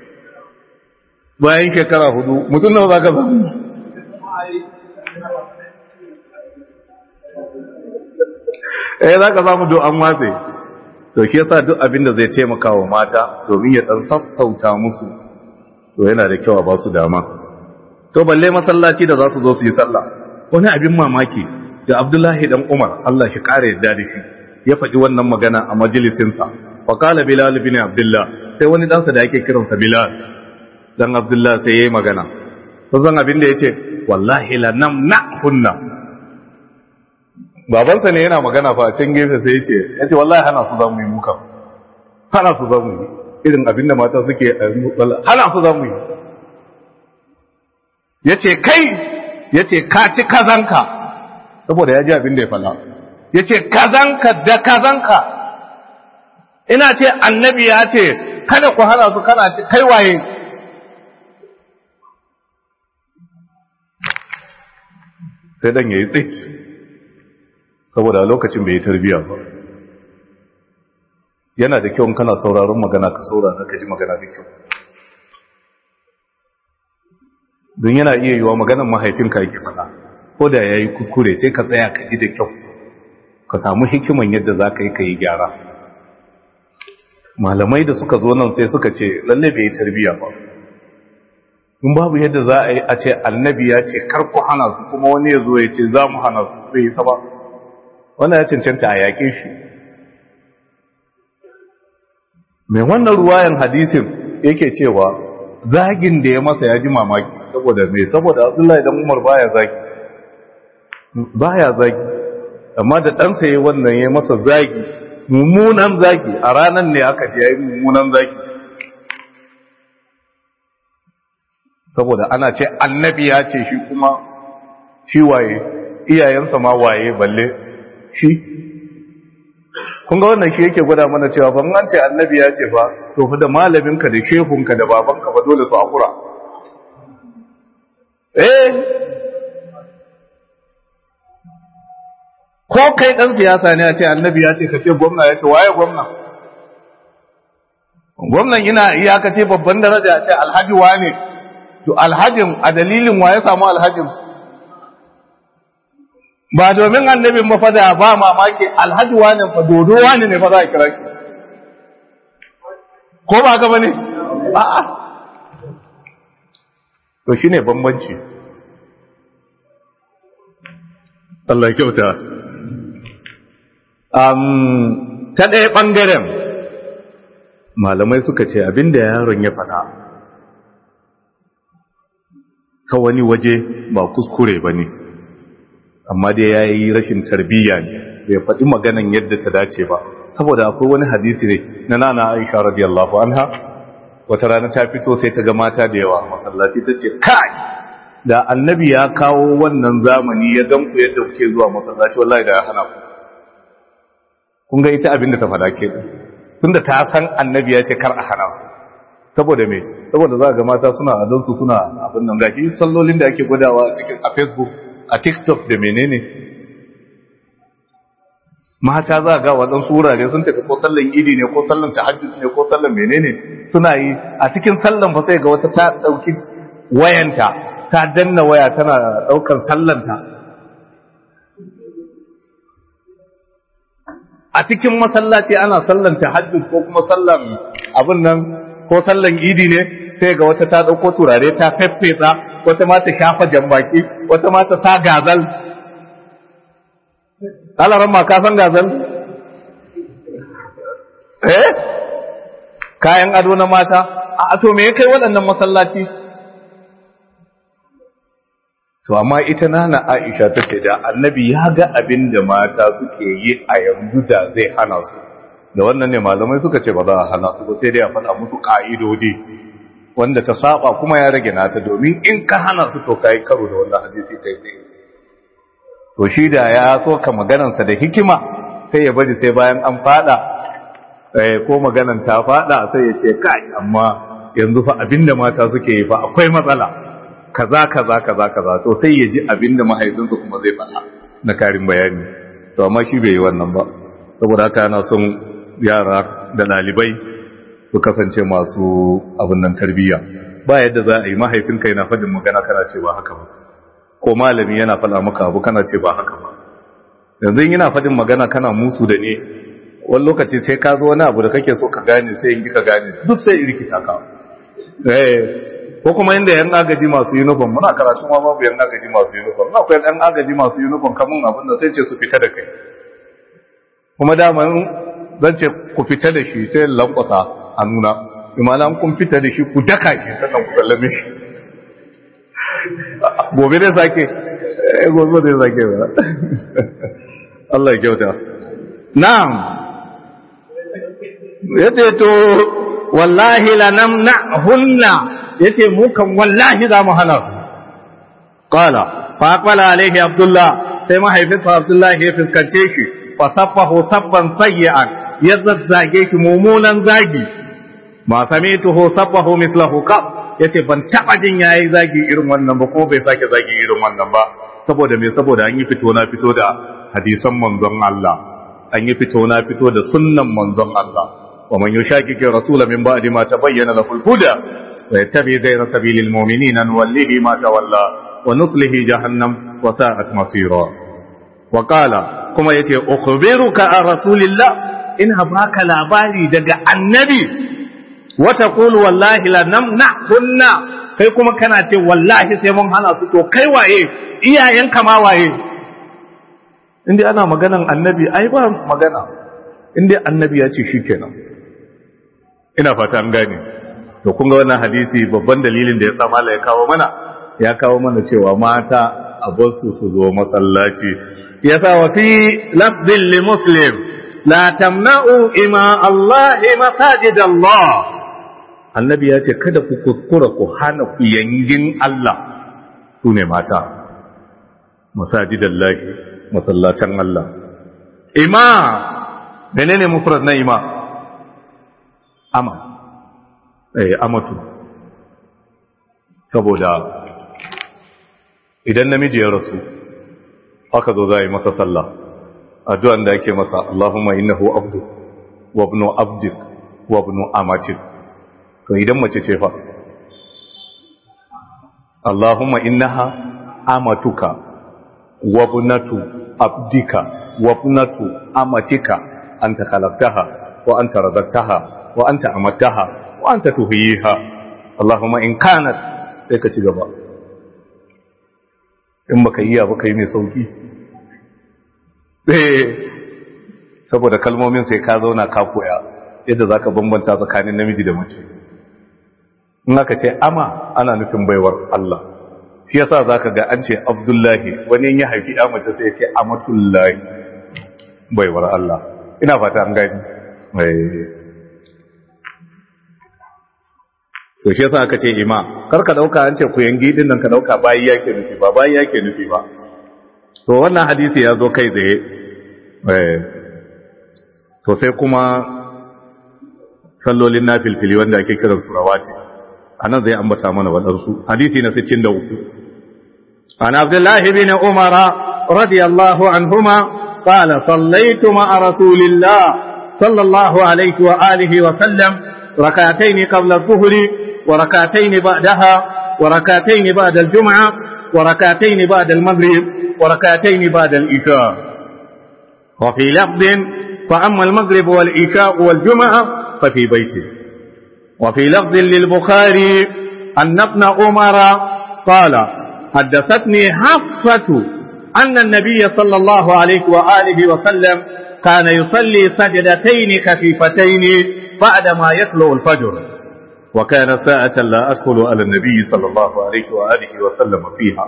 bayan shekara hudu mutum nawa za ka samu eh za ka samu do an watse to shi yasa duk abin da zai taimaka wa mata domin ya dan sassauta musu to yana da kyau a ba su dama to balle masallaci da za su zo su yi sallah wani abin mamaki da Abdullahi dan Umar Allah shi kare yadda da shi ya faɗi wannan magana a majalisinsa fa qala Bilal bin Abdullah sai wani ɗansa da yake kiransa Bilal dan Abdullah sai yayi magana to zan abin da yace wallahi la namna kunna babansa ne yana magana fa can gefe sai yace yace wallahi hana su zamu yi muka hana su zamu yi irin abin da mata suke hana su zamu yi yace kai yace ka ci kazanka saboda ya ji abin da ya fala yace kazanka da kazanka ina ce annabi ya ce kada ku hana su kana ce kai waye sai dan yayi tsit saboda lokacin bai yi tarbiya ba yana da kyau kana sauraron magana ka saurara ka ji magana da kyau don yana iya yiwa maganar mahaifinka yake faɗa ko da ya yi kuskure sai ka tsaya ka ji da kyau ka samu hikiman yadda za ka yi ka yi gyara malamai da suka zo nan sai suka ce lalle bai yi tarbiya ba in babu yadda za a yi a ce annabi ya ce kar ku hana su kuma wani ya zo ya ce za mu hana su bai yi ba wannan ya cancanta a yaƙe shi mai wannan ruwayan hadisin yake cewa zagin da ya masa ya ji mamaki saboda mai saboda abdullahi dan umar baya zagi baya zagi amma da ɗansa ya wannan ya masa zagi mummunan zagi a ranar ne aka ji ya yi mummunan zagi saboda ana ce annabi ya ce shi kuma shi waye iyayensa ma waye balle shi kun ga wannan shi yake gwada mana cewa ban an ce annabi ya ce ba to fa da malaminka da shehunka da babanka ba dole su hakura eh ko kai dan siyasa ne a ce annabi ya ce ka ce gwamna ya ce waye gwamna gwamnan ina iyaka ce babban daraja a ce alhaji wane to alhajin a dalilin wa ya samu alhajin ba domin annabin mafada ba mamaki alhaji wane fa dodo wane ne fa za a kira shi ko ba ka bane a'a to shine bambanci Allah ya kyauta um, ta ɗaya ɓangaren malamai suka ce abinda yaron ya faɗa ta wani waje ba kuskure ba ne amma dai ya yi rashin tarbiyya ne bai faɗi maganan yadda ta dace ba saboda akwai wani hadisi ne na nana aisha radiyallahu anha wata rana ta fito sai ta ga mata da yawa masallaci ta ce kai da annabi ya kawo wannan zamani ya gamku yadda kuke zuwa masallaci wallahi da ya hana ku kun ga ita abin da ta faɗa ke tunda ta san annabi ya ce kar a hana su saboda me saboda za ga mata suna adon su suna abin nan gashi sallolin da ake gwadawa a cikin a Facebook a TikTok da menene mata za ga waɗansu wurare sun tafi ko sallan idi ne ko sallan tahajjud ne ko sallan menene suna yi a cikin sallan fa sai ga wata ta ɗauki wayanta ta danna waya tana ɗaukar sallanta a cikin masallaci ana sallan tahajjud ko kuma sallan abin nan ko sallan idi ne sai ga wata ta ɗauko turare ta feffesa wata ma ta shafa jambaki wata ma ta sa gazal alaran ma ka san gazal eh kayan ado na mata a to me ya kai waɗannan masallaci to amma ita nana Aisha ta ce da annabi ya ga abin da mata suke yi a yanzu da zai hana su da wannan ne malamai suka ce ba za a hana su ba sai dai a faɗa musu ƙa'idodi wanda ta saba kuma ya rage nata domin in ka hana su to kai karo da wannan hadisi kai tsaye to shi da ya so ka maganarsa da hikima sai ya bari sai bayan an fada ko maganan ta fada sai ya ce kai amma yanzu fa abinda mata suke yi fa akwai matsala kaza kaza kaza kaza to sai ya ji abinda mahaifinsa kuma zai faɗa na karin bayani to amma shi bai yi wannan ba saboda haka yana son yara da ɗalibai su kasance masu abin nan tarbiyya ba yadda za a yi mahaifinka yana faɗin magana kana ce ba haka ba ko malami yana faɗa maka abu kana ce ba haka ba yanzu yana faɗin magana kana musu da ne wani lokaci sai ka zo wani abu da kake so ka gane sai in ka gane duk sai rikita ka eh ko kuma inda yan agaji masu uniform muna karatu ma babu yan agaji masu uniform na akwai yan agaji masu uniform kamun abin da sai ce su fita da kai kuma dama zan ce ku fita da shi sai lankwasa a nuna imana kun fita da shi ku daka shi sannan ku sallame shi gobe zai sake gobe zai sake ba Allah ya kyauta na'am yace to wallahi la namna'hunna yace mu kan wallahi za mu hana su qala fa aqbala alaihi abdullah sai mahaifinsa abdullah ya fuskance shi fa sabbahu sabban sayyi'an ya zazzage shi mumunan zagi ma samituhu sabbahu mislahu qab yace ban taba jin yayi zagi irin wannan ba ko bai sake zagi irin wannan ba saboda me saboda an yi fito na fito da hadisan manzon Allah an yi fito na fito da sunnan manzon Allah wa man yushaqiqi rasula min ba'di ma tabayyana lahu al-huda wa yattabi ghayra sabilil mu'minina nuwallihi ma tawalla wa nuslihi jahannam wa sa'at masira wa qala kuma yace ukhbiruka an rasulillah ina baka labari daga annabi wata kulu wallahi la namna kunna kai kuma kana ce wallahi sai mun hana su to kai waye iyayenka ma waye inda ana maganan annabi ai ba magana inda annabi ya ce shikenan ina fata an gane to kun ga wannan hadisi babban dalilin da ya sa mala ya kawo mana ya kawo mana cewa mata a basu su zo masallaci yasa wa fi lafzin li muslim la tamna'u ima Allah masajid Allah annabi ya ce kada ku kuskura ku hana ku yangin Allah su ne mata masajidallahi masallatan Allah ima menene mufrad na ima ama eh amatu saboda idan namiji ya rasu aka zo za a yi masa sallah addu'an da ake masa Allahumma innahu abdu wa ibnu abdik wa ibnu amatik to idan mace ce fa Allahumma innaha amatuka wa ibnatu abdika wa ibnatu amatika anta khalaqtaha wa anta razaqtaha wa anta amattaha wa anta tuhyiha Allahumma in kanat sai ka ci gaba in baka yi ba kai mai sauki eh saboda kalmomin sai ka zauna ka koya yadda zaka bambanta tsakanin namiji da mace in aka ce ama ana nufin baiwar Allah shi yasa zaka ga an ce Abdullahi wani ya haifi ya mace sai ya ce Amatullahi baiwar Allah ina fata an gani to shi yasa aka ce ima kar ka dauka an ce ku yangi din nan ka dauka bayi yake nufi ba bayi yake nufi ba to wannan hadisi ya zo kai tsaye eh to sai kuma sallolin nafilfili wanda ake kiran su rawati anan zai ambata mana wadansu hadisi na 63 عن عبد الله بن عمر رضي الله عنهما قال صليت مع رسول الله صلى الله عليه وآله وسلم ركعتين قبل الظهر وركعتين بعدها وركعتين بعد الجمعة وركعتين بعد المغرب وركعتين بعد الإشاء وفي لفظ فأما المغرب والإشاء والجمعة ففي بيته وفي لفظ للبخاري أن ابن عمر قال حدثتني حفصة أن النبي صلى الله عليه وآله وسلم كان يصلي سجدتين خفيفتين بعدما يطلع الفجر وكان ساعة لا أدخل على النبي صلى الله عليه وآله وسلم فيها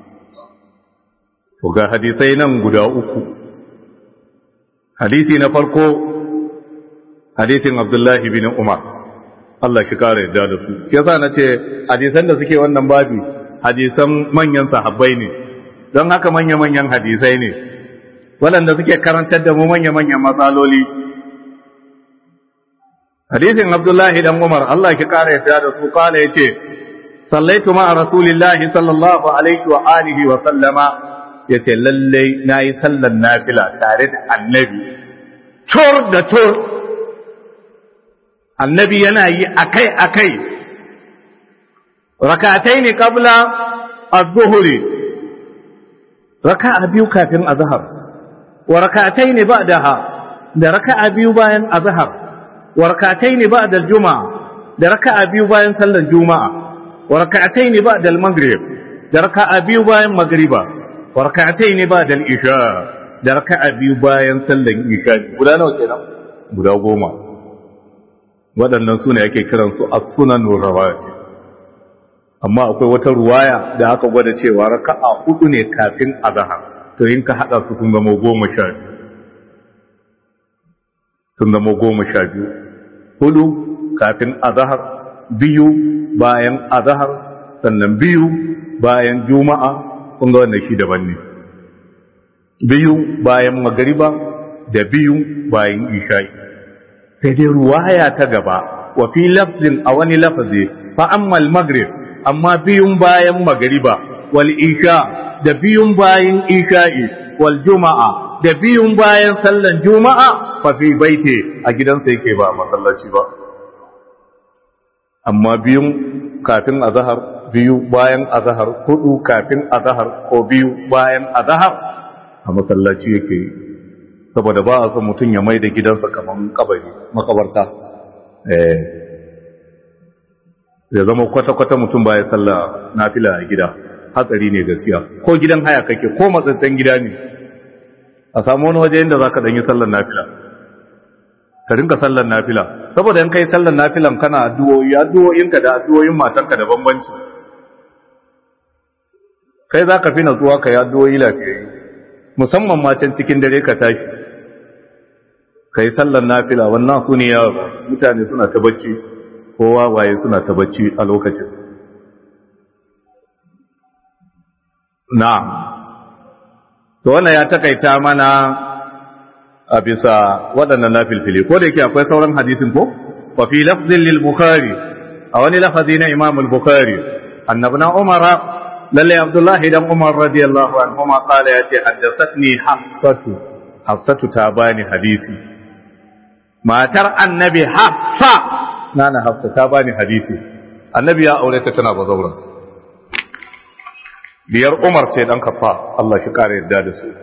وقال حديثين قد أكو حديثي نفرقو حديث عبد الله بن عمر Allah shi kare yadda da su yasa na ce hadisan da suke wannan babi hadisan manyan sahabbai ne don haka manya-manyan hadisai ne waɗanda suke karantar da mu manya-manyan matsaloli hadisin abdullahi dan umar Allah ki kara yadda da su kala ya ce sallaitu ma rasulillahi sallallahu alaihi wa alihi wa sallama ya ce lallai na yi sallan nafila tare da annabi tur da tur annabi yana yi akai-akai rakatai ne kabla az-zuhri raka'a biyu kafin azhar wa rakatai ne ba'daha da raka'a biyu bayan azhar wa rakatai ne ba'da al-juma'a da raka'a biyu bayan sallar juma'a wa rakatai ne ba'da al-maghrib da raka'a biyu bayan magriba wa rakatai ne ba'da al-isha da raka'a biyu bayan sallar isha guda nawa kenan guda goma waɗannan sune ake kiransu as-sunan rawatib amma akwai wata ruwaya da aka gwada cewa raka'a hudu ne kafin azhar to in ka hada su sun zama goma sha biyu sun zama goma sha biyu hudu kafin azhar biyu bayan azhar sannan biyu bayan juma'a kun ga wannan shi daban ne biyu bayan magariba da biyu bayan isha'i sai dai ruwaya ta gaba wa fi lafzin a wani lafazi fa amma al-maghrib amma biyun bayan magariba wal isha da biyun bayan isha'i wal juma'a da biyun bayan sallan juma'a fa fi baiti a gidansa yake ba masallaci ba amma biyun kafin azhar biyu bayan azhar hudu kafin azhar ko biyu bayan azhar a masallaci yake saboda ba a son mutum ya mai da gidansa kaman kabari makabarta eh ya zama kwata-kwata mutum ba ya salla nafila a gida hatsari ne gaskiya ko gidan haya kake ko matsatsen gida ne a samu wani waje inda za ka ɗanyi sallar nafila ka rinka sallar nafila saboda in kai sallar nafilan kana addu'o'i addu'o'inka da addu'o'in matanka da bambanci kai za ka fi natsuwa ka yi addu'o'i lafiyayyu musamman ma can cikin dare ka tashi ka yi sallar nafila wannan su ne yawa mutane suna ta bacci kowa waye suna ta bacci a lokacin na'am to wannan ya takaita mana a bisa waɗannan nafilfili ko da yake akwai sauran hadisin ko wa fi lafzin lil bukhari a wani lafazi na imam al-bukhari annabna umara lalle abdullahi dan umar radiyallahu anhu ma qala yace haddathatni hafsatu hafsatu ta bani hadisi matar annabi hafsa nana hafsa ta bani hadisi annabi ya aure ta tana bazaura biyar umar ce dan kafa Allah shi kare yadda da su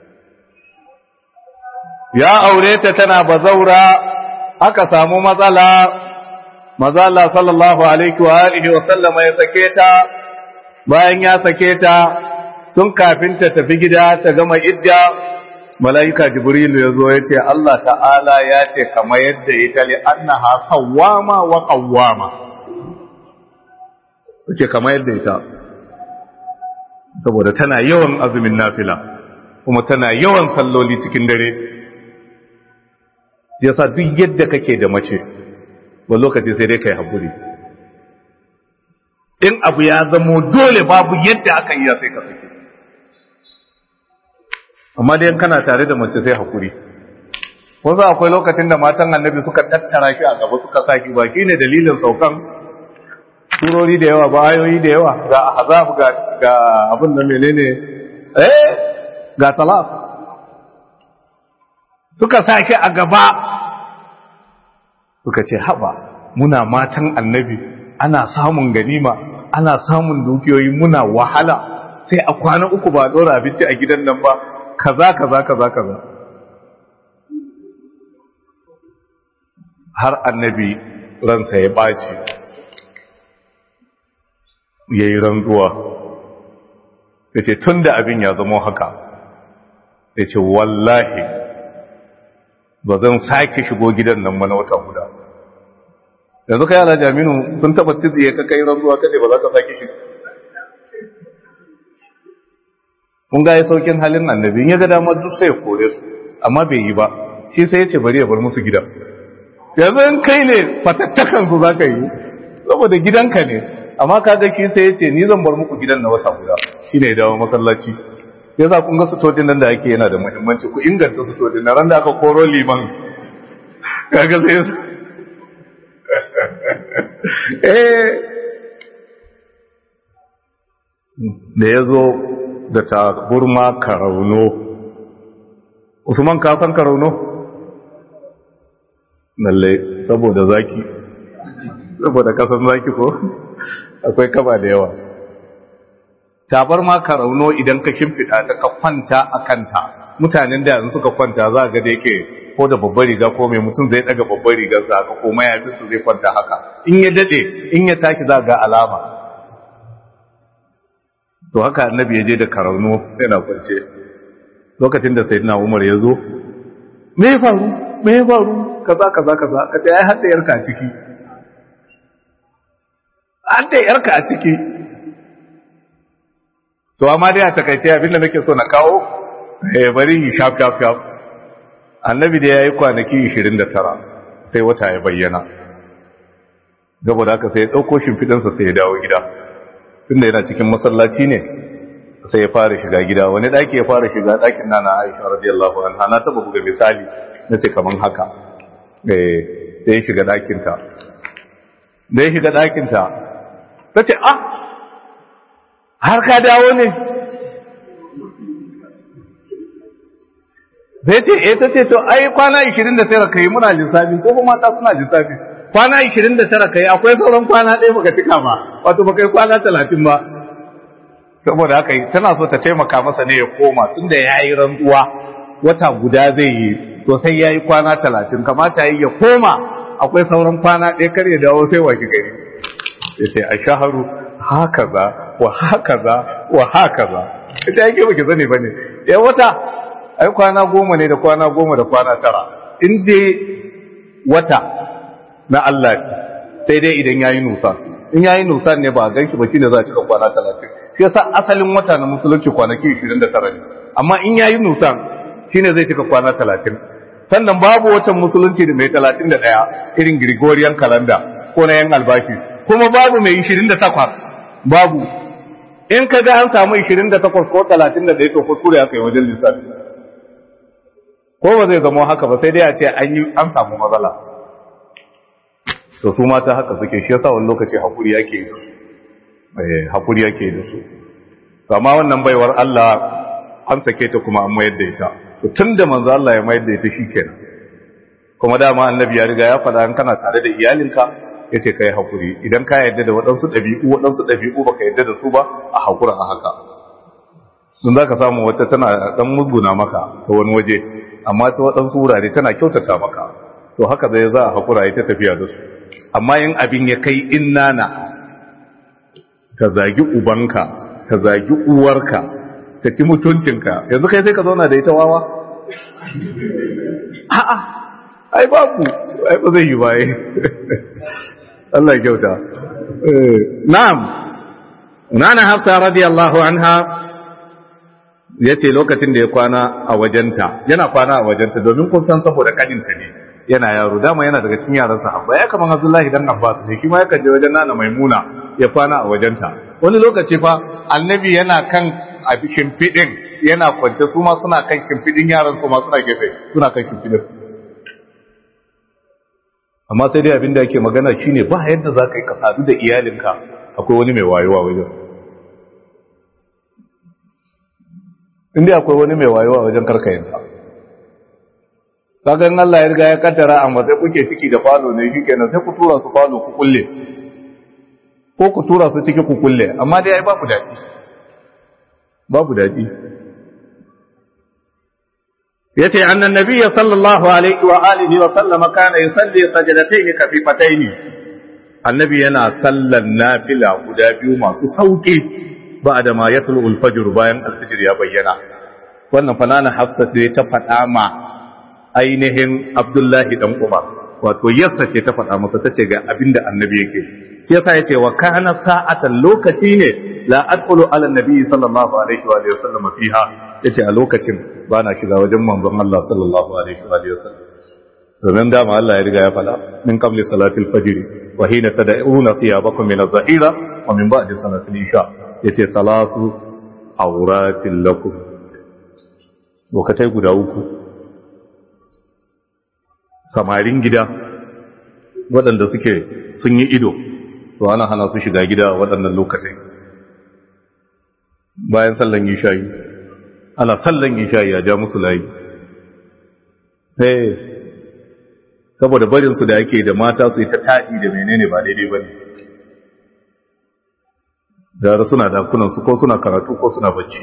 ya aure ta tana bazaura aka samu matsala mazala sallallahu alaihi wa alihi wa sallama ya sake ta bayan ya sake ta tun kafin ta tafi gida ta gama idda mala'ika jibrilu ya zo ya ce Allah ta'ala ya ce kama yadda ita li annaha sawwama wa qawwama ce kama yadda ita saboda tana yawan azumin nafila kuma tana yawan salloli cikin dare yasa duk yadda kake da mace ba lokaci sai dai kai hakuri in abu ya zamo dole babu yadda aka yi sai ka sake amma dai kana tare da mace sai hakuri wasu akwai lokacin da matan annabi suka tattara shi a gaba suka saki baki ne dalilin saukan surori da yawa ba ayoyi da yawa ga azab ga ga abin da menene eh ga talaq suka sa shi a gaba suka ce haba muna matan annabi ana samun ganima ana samun dukiyoyi muna wahala sai a kwana uku ba dora abinci a gidan nan ba kaza kaza kaza kaza har annabi ransa ya ɓaci ya yi rantsuwa ya ce tun da abin ya zama haka ya ce wallahi ba zan sake shigo gidan nan mana wata guda yanzu ka yana jaminu sun taba tiziye ka kai rantsuwa kaɗe ba za ka sake shigo kun ga ya saukin halin annabi in ya ga damar duk sai ya kore su amma bai yi ba shi sai ya ce bari ya bar musu gida yanzu in kai ne fatattakan su za ka yi saboda gidanka ne amma kaga shi sai ya ce ni zan bar muku gidan na wata guda shi ne dawo masallaci ya za kun ga sutodin nan da ake yana da muhimmanci ku inganta sutodin na ran da aka koro liman kaga sai eh da ya zo da ta burma karauno usman ka san karauno lalle saboda zaki saboda kasan zaki ko akwai kaba da yawa tabar ma ka rauno idan ka shimfiɗa ta ka kwanta a kanta mutanen da yanzu suka kwanta za ga da yake ko da babbar riga ko mai mutum zai daga babbar rigar sa haka ko mayafin su zai kwanta haka in ya dade in ya tashi za ga alama to haka annabi ya je da karauno yana kwance lokacin da sayyidina Umar ya zo me ya faru me ya faru kaza kaza kaza kace ai hadda yarka a ciki hadda yarka a ciki to amma dai a takaice abinda nake so na kawo eh bari yi shaf shaf shaf annabi da yayi kwanaki 29 sai wata ya bayyana saboda haka sai ya dauko shimfidansa sai ya dawo gida tunda yana cikin masallaci ne sai ya fara shiga gida wani daki ya fara shiga dakin nana Aisha radiyallahu anha na taba buga misali nace kaman haka eh sai ya shiga dakin ta da ya shiga dakin ta tace ah har ka dawo ne zai ce eh ta ce to ai kwana 29 kai muna lissafi ko kuma mata suna lissafi kwana 29 kai akwai sauran kwana ɗaya baka cika ba wato baka yi kwana 30 ba saboda haka tana so ta taimaka masa ne ya koma tunda ya yi rantsuwa wata guda zai yi to sai ya yi kwana 30 kamata yi ya koma akwai sauran kwana ɗaya kar ya dawo sai waki gari ya ce a shaharu haka za wa haka za wa haka za ita yake baki sani bane ya wata ai kwana goma ne da kwana goma da kwana tara in dai wata na Allah sai dai idan yayi nusa in yayi nusa ne ba ganki ba shine za a cika kwana 30 shi yasa asalin wata na musulunci kwanaki 29 ne amma in yayi nusa shine zai cika kwana 30 sannan babu watan musulunci da mai 31 irin Gregorian calendar ko na yan albashi kuma babu mai 28 babu in ka ga an samu 28 ko 31 to kuskure aka yi wajen lissafi ko ba zai zama haka ba sai dai a ce an yi an samu matsala to su mata haka suke shi yasa wani lokaci hakuri yake yi eh hakuri yake da su to amma wannan baiwar Allah an sake ta kuma an mayar da ita to tunda manzo Allah ya mayar da ita shikenan kuma dama annabi ya riga ya faɗa an kana tare da iyalinka ya ce ka yi haƙuri idan ka yarda da waɗansu ɗabi'u waɗansu ɗabi'u ba ka yarda da su ba a haƙura a haka sun za ka samu wacce tana ɗan musguna maka ta wani waje amma ta waɗansu wurare tana kyautata maka to haka zai za a haƙura ya ta tafiya da su amma yin abin ya kai in nana ka zagi ubanka ka zagi uwarka ka ci mutuncinka yanzu kai sai ka zauna da ita wawa a'a ai babu ai ba zai yi baye Allah kyauta. Na'am, Nana Hafsa radiyallahu anha ya ce lokacin da ya kwana a wajenta, yana kwana a wajenta domin kun san saboda kadinta ne, yana yaro, dama yana daga cikin yaran sahabba, ya kaman Abdullahi dan Abbas ne, shi ma yakan je wajen Nana Maimuna ya kwana a wajenta wani lokaci fa annabi yana kan a shimfiɗin yana kwance su ma suna kan shimfiɗin yaran su ma suna gefe suna kan shimfiɗin amma sai dai abin da ake magana shine ba yadda za ka yi ka sadu da iyalinka akwai wani mai wayewa wajen inda akwai wani mai wayewa wajen karkayinka kagan Allah ya riga ya kaddara amma sai kuke ciki da falo ne shikenan sai ku tura su falo ku kulle ko ku tura su ciki ku kulle amma dai ai babu daɗi babu daɗi yace annan nabiyyi sallallahu alaihi wa alihi wa sallama kana yusalli sajdatayn kafifatayn annabi yana sallan nafila guda biyu masu sauki ba'da ma yatlu al-fajr bayan al-fajr ya bayyana wannan fanana hafsat da ta faɗa ma ainihin abdullahi dan umar wato yarsa ce ta faɗa masa tace ga abinda annabi yake sai yasa yace wa kana sa'atan lokaci ne la adkhulu ala nabi sallallahu alaihi wa sallam fiha yace a lokacin ba na shiga wajen manzon Allah sallallahu alaihi wa sallam domin dama Allah ya riga ya fada min qabli salatil fajr wa hina tad'una thiyabakum min adh-dhahira wa min ba'di salatil isha yace salatu awratil lakum lokacai guda uku samarin gida waɗanda suke sun yi ido to ana hana su shiga gida a waɗannan lokacin bayan sallan isha'i ana sallan isha'i a ja musu layi eh saboda barinsu da ake da mata su yi ta taɗi da menene ba daidai ba ne gara suna dakunansu ko suna karatu ko suna bacci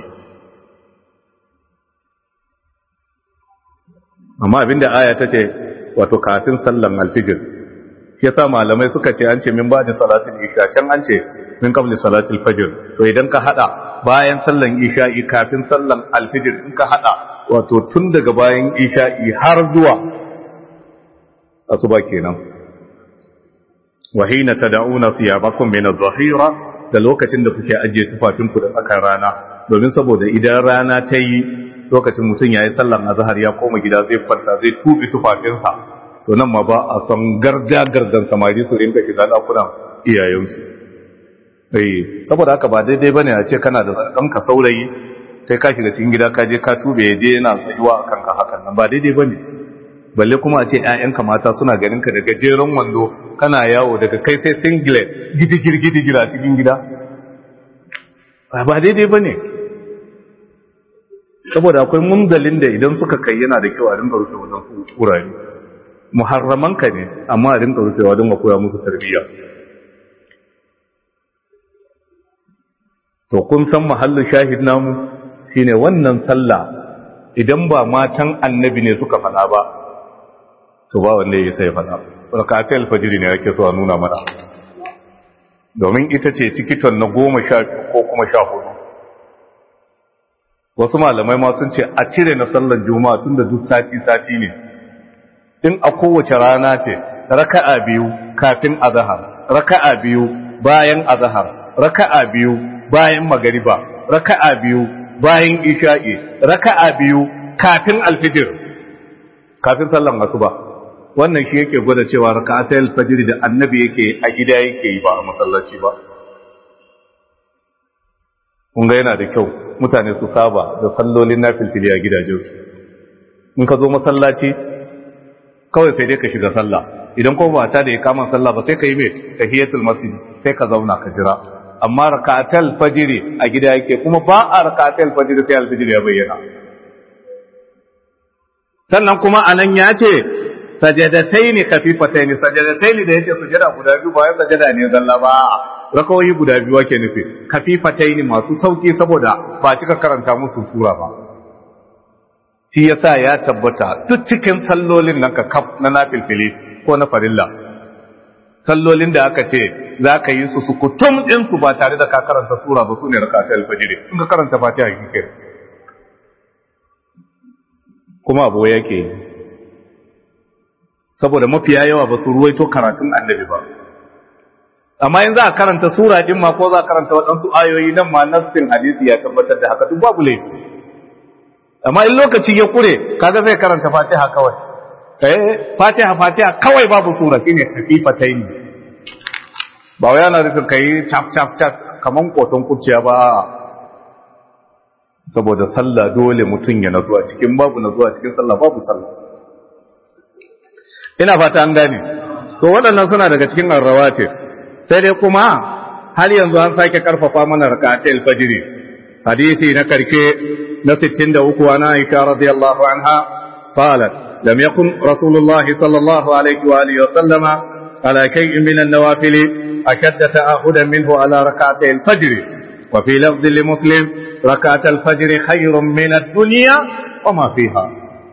amma abinda aya ta ce wato kafin sallan alfijir shi yasa malamai suka ce an ce min ba da salatul isha can an ce min qabli salatul fajr to idan ka hada bayan sallan isha'i kafin sallan alfijir in ka hada wato tun daga bayan isha'i har zuwa asuba kenan wa hina tad'una thiyabakum min adh-dhahira da lokacin da kuke ajiye tufafin ku da tsakar rana domin saboda idan rana ta yi lokacin mutum yayi sallan azhar ya koma gida zai kwanta zai tubi tufafinsa to nan ma ba a san garda gardan samari su rinka shiga dakunan iyayensu eh saboda haka ba daidai bane a ce kana da ɗanka saurayi sai ka shiga cikin gida ka je ka tube ya je yana tsayuwa a kanka hakan nan ba daidai bane balle kuma a ce ƴaƴanka mata suna ganin ka da gajeren wando kana yawo daga kai sai singlet gidigir gidigir a cikin gida ba daidai bane saboda akwai munzalin da idan suka kai yana da kyau a rinka rufe wannan wurare muharramanka ne amma a rinka rufewa don koya musu tarbiyya to kun san mahallin shahid namu shine wannan sallah idan ba matan annabi ne suka faɗa ba to ba wanda ya sai faɗa rakatai alfajiri ne yake so a nuna mana domin ita ce tikiton na goma sha ko kuma sha hudu wasu malamai ma sun ce a cire na sallar juma'a tun da duk sati-sati ne in a kowace rana ce raka'a biyu kafin azahar raka'a biyu bayan azahar raka'a biyu bayan magariba raka'a biyu bayan isha'i raka'a biyu kafin alfijir kafin sallan asuba wannan shi yake gwada cewa raka'atul fajr da annabi yake a gida yake yi ba a masallaci ba kun ga yana da kyau mutane su saba da sallolin nafilfili a gidajensu in ka zo masallaci kawai sai dai ka shiga sallah idan ko ba ta da ya kama sallah ba sai ka yi mai tahiyatul masjid sai ka zauna ka jira amma rakatul fajr a gida yake kuma ba a rakatul fajr sai alfajr ya bayyana sannan kuma anan ya ce sajadataini khafifataini sajadataini da yake sujada guda biyu ba ya sajada ne zalla ba rakawoyi guda biyu ake nufi khafifataini masu sauki saboda ba cika karanta musu sura ba shi yasa ya tabbata duk cikin sallolin nan ka kaf na nafilfili ko na farilla sallolin da aka ce za ka yi su su kutum din su ba tare da ka karanta sura ba sune rakatul alfajr in ka karanta fatiha kike kuma abu yake yi saboda mafiya yawa ba su ruwaito karatun annabi ba amma in za a karanta sura din ma ko za a karanta waɗansu ayoyi nan ma nassin hadisi ya tabbatar da haka duk babu laifi amma in lokaci ya kure kaga zai karanta fatiha kawai eh fatiha fatiha kawai babu sura shine khafifataini ba wai yana nufin ka yi cap cap cap kaman koton kuciya ba saboda sallah dole mutum ya nazu a cikin babu nazu a cikin sallah babu sallah ina fata an gane to waɗannan suna daga cikin arrawati sai dai kuma har yanzu an sake karfafa mana rakatul fajr hadisi na karshe na 63 ana aisha radiyallahu anha qalat lam yakun rasulullah sallallahu alaihi wa alihi wa sallama ala shay'in min an-nawafil ashadda ta'ahudan minhu ala rakatul fajr وفي لفظ لمسلم ركعة الفجر خير من الدنيا وما فيها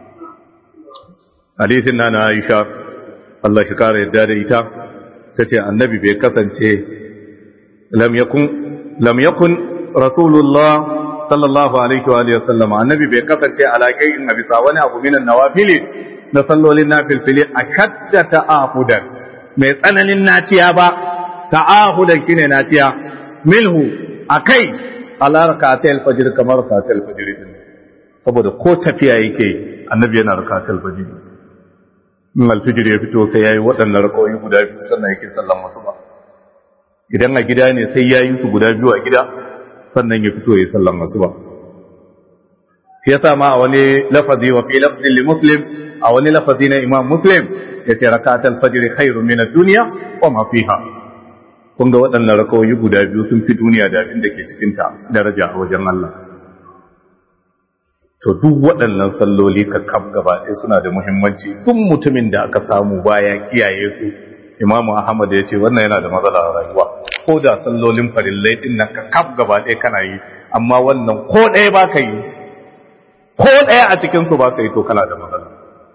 حديث أنا عائشة الله شكار يدار إيتا تتي النبي بكثن لم يكن لم يكن رسول الله صلى الله عليه وآله وسلم النبي بكثن على شيء النبي صلى أبو من النوافل نصلوا للنافل في أشد تآهدا mai tsananin naciya ba ta'ahudan kine naciya milhu akai ala rakatul fajr kamar rakatul fajr din saboda ko tafiya yake annabi yana rakatul fajr in alfijir ya fito sai yayi waɗannan rakawoyi guda biyu sannan yake sallan masu ba idan a gida ne sai yayi su guda biyu a gida sannan ya fito yayi sallan masu ba shi yasa ma a wani lafazi wa fi lafzin li muslim a wani lafazi na imam muslim yace rakatul fajr khairun min ad-dunya wa ma fiha kun ga waɗannan rakawoyi guda biyu sun fi duniya da abin da ke cikinta daraja a wajen Allah to duk waɗannan salloli ka kam gaba ɗaya suna da muhimmanci duk mutumin da aka samu baya kiyaye su imamu ahmad ya ce wannan yana da matsala a rayuwa ko da sallolin farillai din nan ka kam gaba ɗaya kana yi amma wannan ko ɗaya ba ka yi ko ɗaya a cikin su ba ka yi to kana da matsala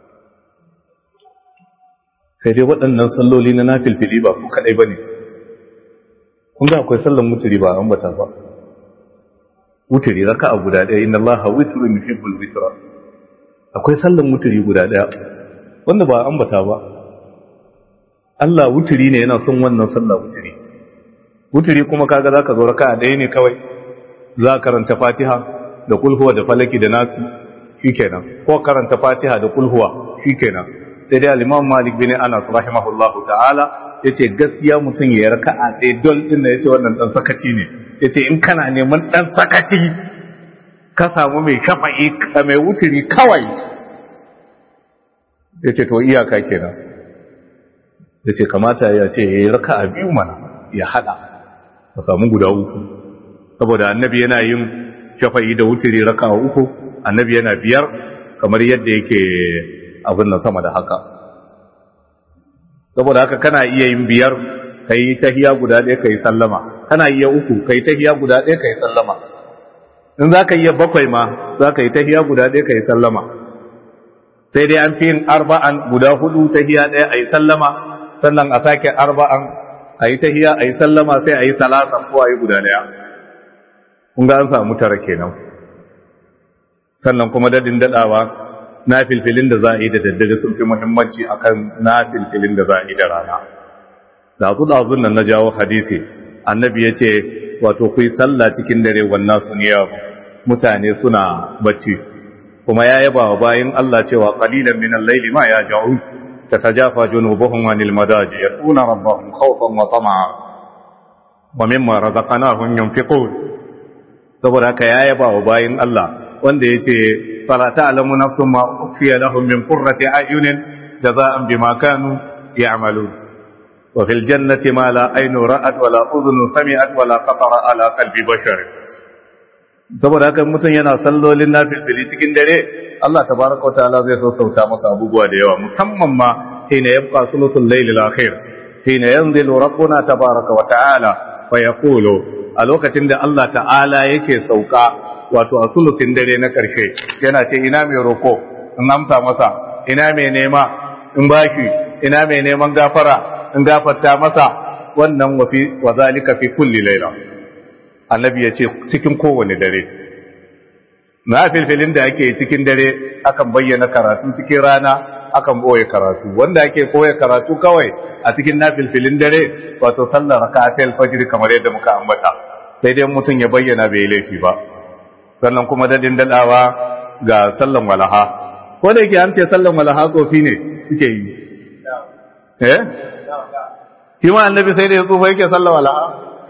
sai dai waɗannan salloli na nafilfili ba su kaɗai ba ne kun ga akwai sallan muturi ba an bata ba muturi raka a guda ɗaya inna allaha witrun yuhibbul witra akwai sallan muturi guda ɗaya wanda ba an bata ba Allah wuturi ne yana son wannan sallah wuturi wuturi kuma kaga zaka zo raka ɗaya ne kawai za karanta Fatiha da kulhuwa da falaki da nasu shikenan ko karanta Fatiha da kulhuwa shikenan sai dai al-Imam Malik bin Anas rahimahullahu ta'ala ya ce gaskiya mutum ya raka a ɗaya don ɗin da ya ce wannan ɗan sakaci ne ya ce in kana neman ɗan sakaci ka samu mai shafa'i mai wuturi kawai ya ce to iyaka kenan ya ce kamata ya ce ya yi raka a biyu mana ya haɗa ka samu guda uku saboda annabi yana yin shafa'i da wuturi raka a uku annabi yana biyar kamar yadda yake abin nan sama da haka saboda haka kana iya yin biyar ka yi tahiya guda ɗaya ka yi sallama kana iya uku ka yi tahiya guda ɗaya ka yi sallama in za ka iya bakwai ma za ka yi tahiya guda ɗaya ka yi sallama sai dai an fi yin arba'an guda hudu tahiya ɗaya a yi sallama sannan a sake arba'an a yi tahiya a yi sallama sai a yi salasa ko a yi guda ɗaya kun ga an samu tara kenan sannan kuma dadin daɗawa na filfilin da za a yi da daddare sun fi muhimmanci akan na filfilin da za a yi da rana da su da nan na jawo hadisi annabi ya ce wato ku yi sallah cikin dare wannan sun yi mutane suna bacci kuma ya yaba wa bayan Allah cewa qalilan min al-layli ma ya ja'u tatajafa junubuhum anil madaji yatuna rabbahum khawfan wa tama'a wa mimma razaqnahum yunfiqun saboda haka ya yaba wa bayan Allah wanda yace فلا تعلم نفس ما أخفي لهم من قرة أعين جزاء بما كانوا يعملون وفي الجنة ما لا عين رأت ولا أذن سمعت ولا خطر على قلب بشر saboda haka mutum yana sallolin nafilfili cikin dare Allah tabaraka wa ta'ala zai sassauta masa abubuwa da yawa musamman ma hina yabqa sulusul layl al-akhir hina yanzilu rabbuna tabaraka wa ta'ala fa yaqulu a lokacin da Allah ta'ala yake sauka wato a sulusin dare na ƙarshe yana ce ina mai roko in amsa masa ina mai nema in bashi ina mai neman gafara in gafarta masa wannan wafi wa zalika fi kulli laila annabi ya ce cikin kowane dare na filfilin da ake cikin dare akan bayyana karatu cikin rana akan boye karatu wanda ake koya karatu kawai a cikin nafilfilin dare wato sallar raka'atul fajr kamar yadda muka ambata sai dai mutum ya bayyana bai laifi ba sannan kuma dadin dadawa ga sallan walaha ko da yake an ce sallan walaha kofi ne suke yi eh shi ma annabi sai da ya tsufa yake sallah walaha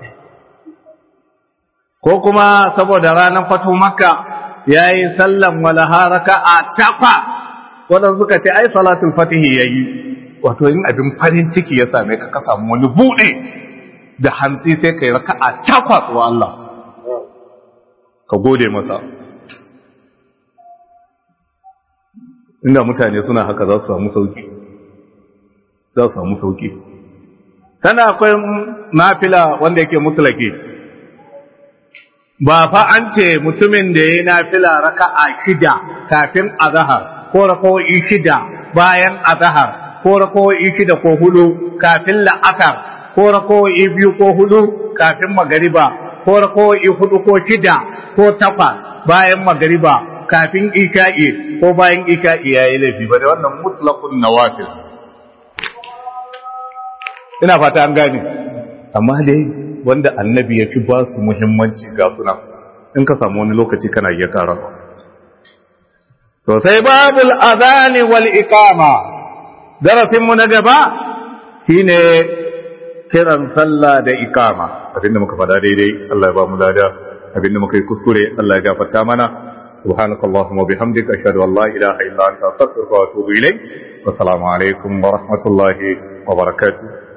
ko kuma saboda ranar fatu makka ya yi sallan walaha raka a takwa waɗanda suka ce ai salatul fatihi ya yi wato yin abin farin ciki ya same ka ka samu wani buɗe da hantsi sai ka yi raka a takwa wa Allah ka gode masa inda mutane suna haka za su samu sauki za su samu sauki sana akwai nafila wanda yake mutlaki ba fa an ce mutumin da ya yi nafila raka'a shida kafin azahar ko raka'o'i shida bayan azahar ko raka'o'i shida ko hudu kafin la'asar ko raka'o'i biyu ko hudu kafin magariba ko raka'o'i hudu ko shida ko takwas bayan magariba kafin isha'i ko bayan isha'i yayi laifi ba da wannan mutlaqun nawafil ina fata an gane amma dai wanda annabi ya fi ba su muhimmanci ga suna in ka samu wani lokaci kana iya kara to sai babul azani wal iqama darasin mu na gaba shine kiran sallah da iqama abinda muka fada daidai Allah ya ba mu lada abinda muka yi kuskure Allah ya gafarta mana سبحانك اللهم وبحمدك أشهد أن لا إله إلا أنت أستغفرك وأتوب إليك والسلام عليكم ورحمة الله وبركاته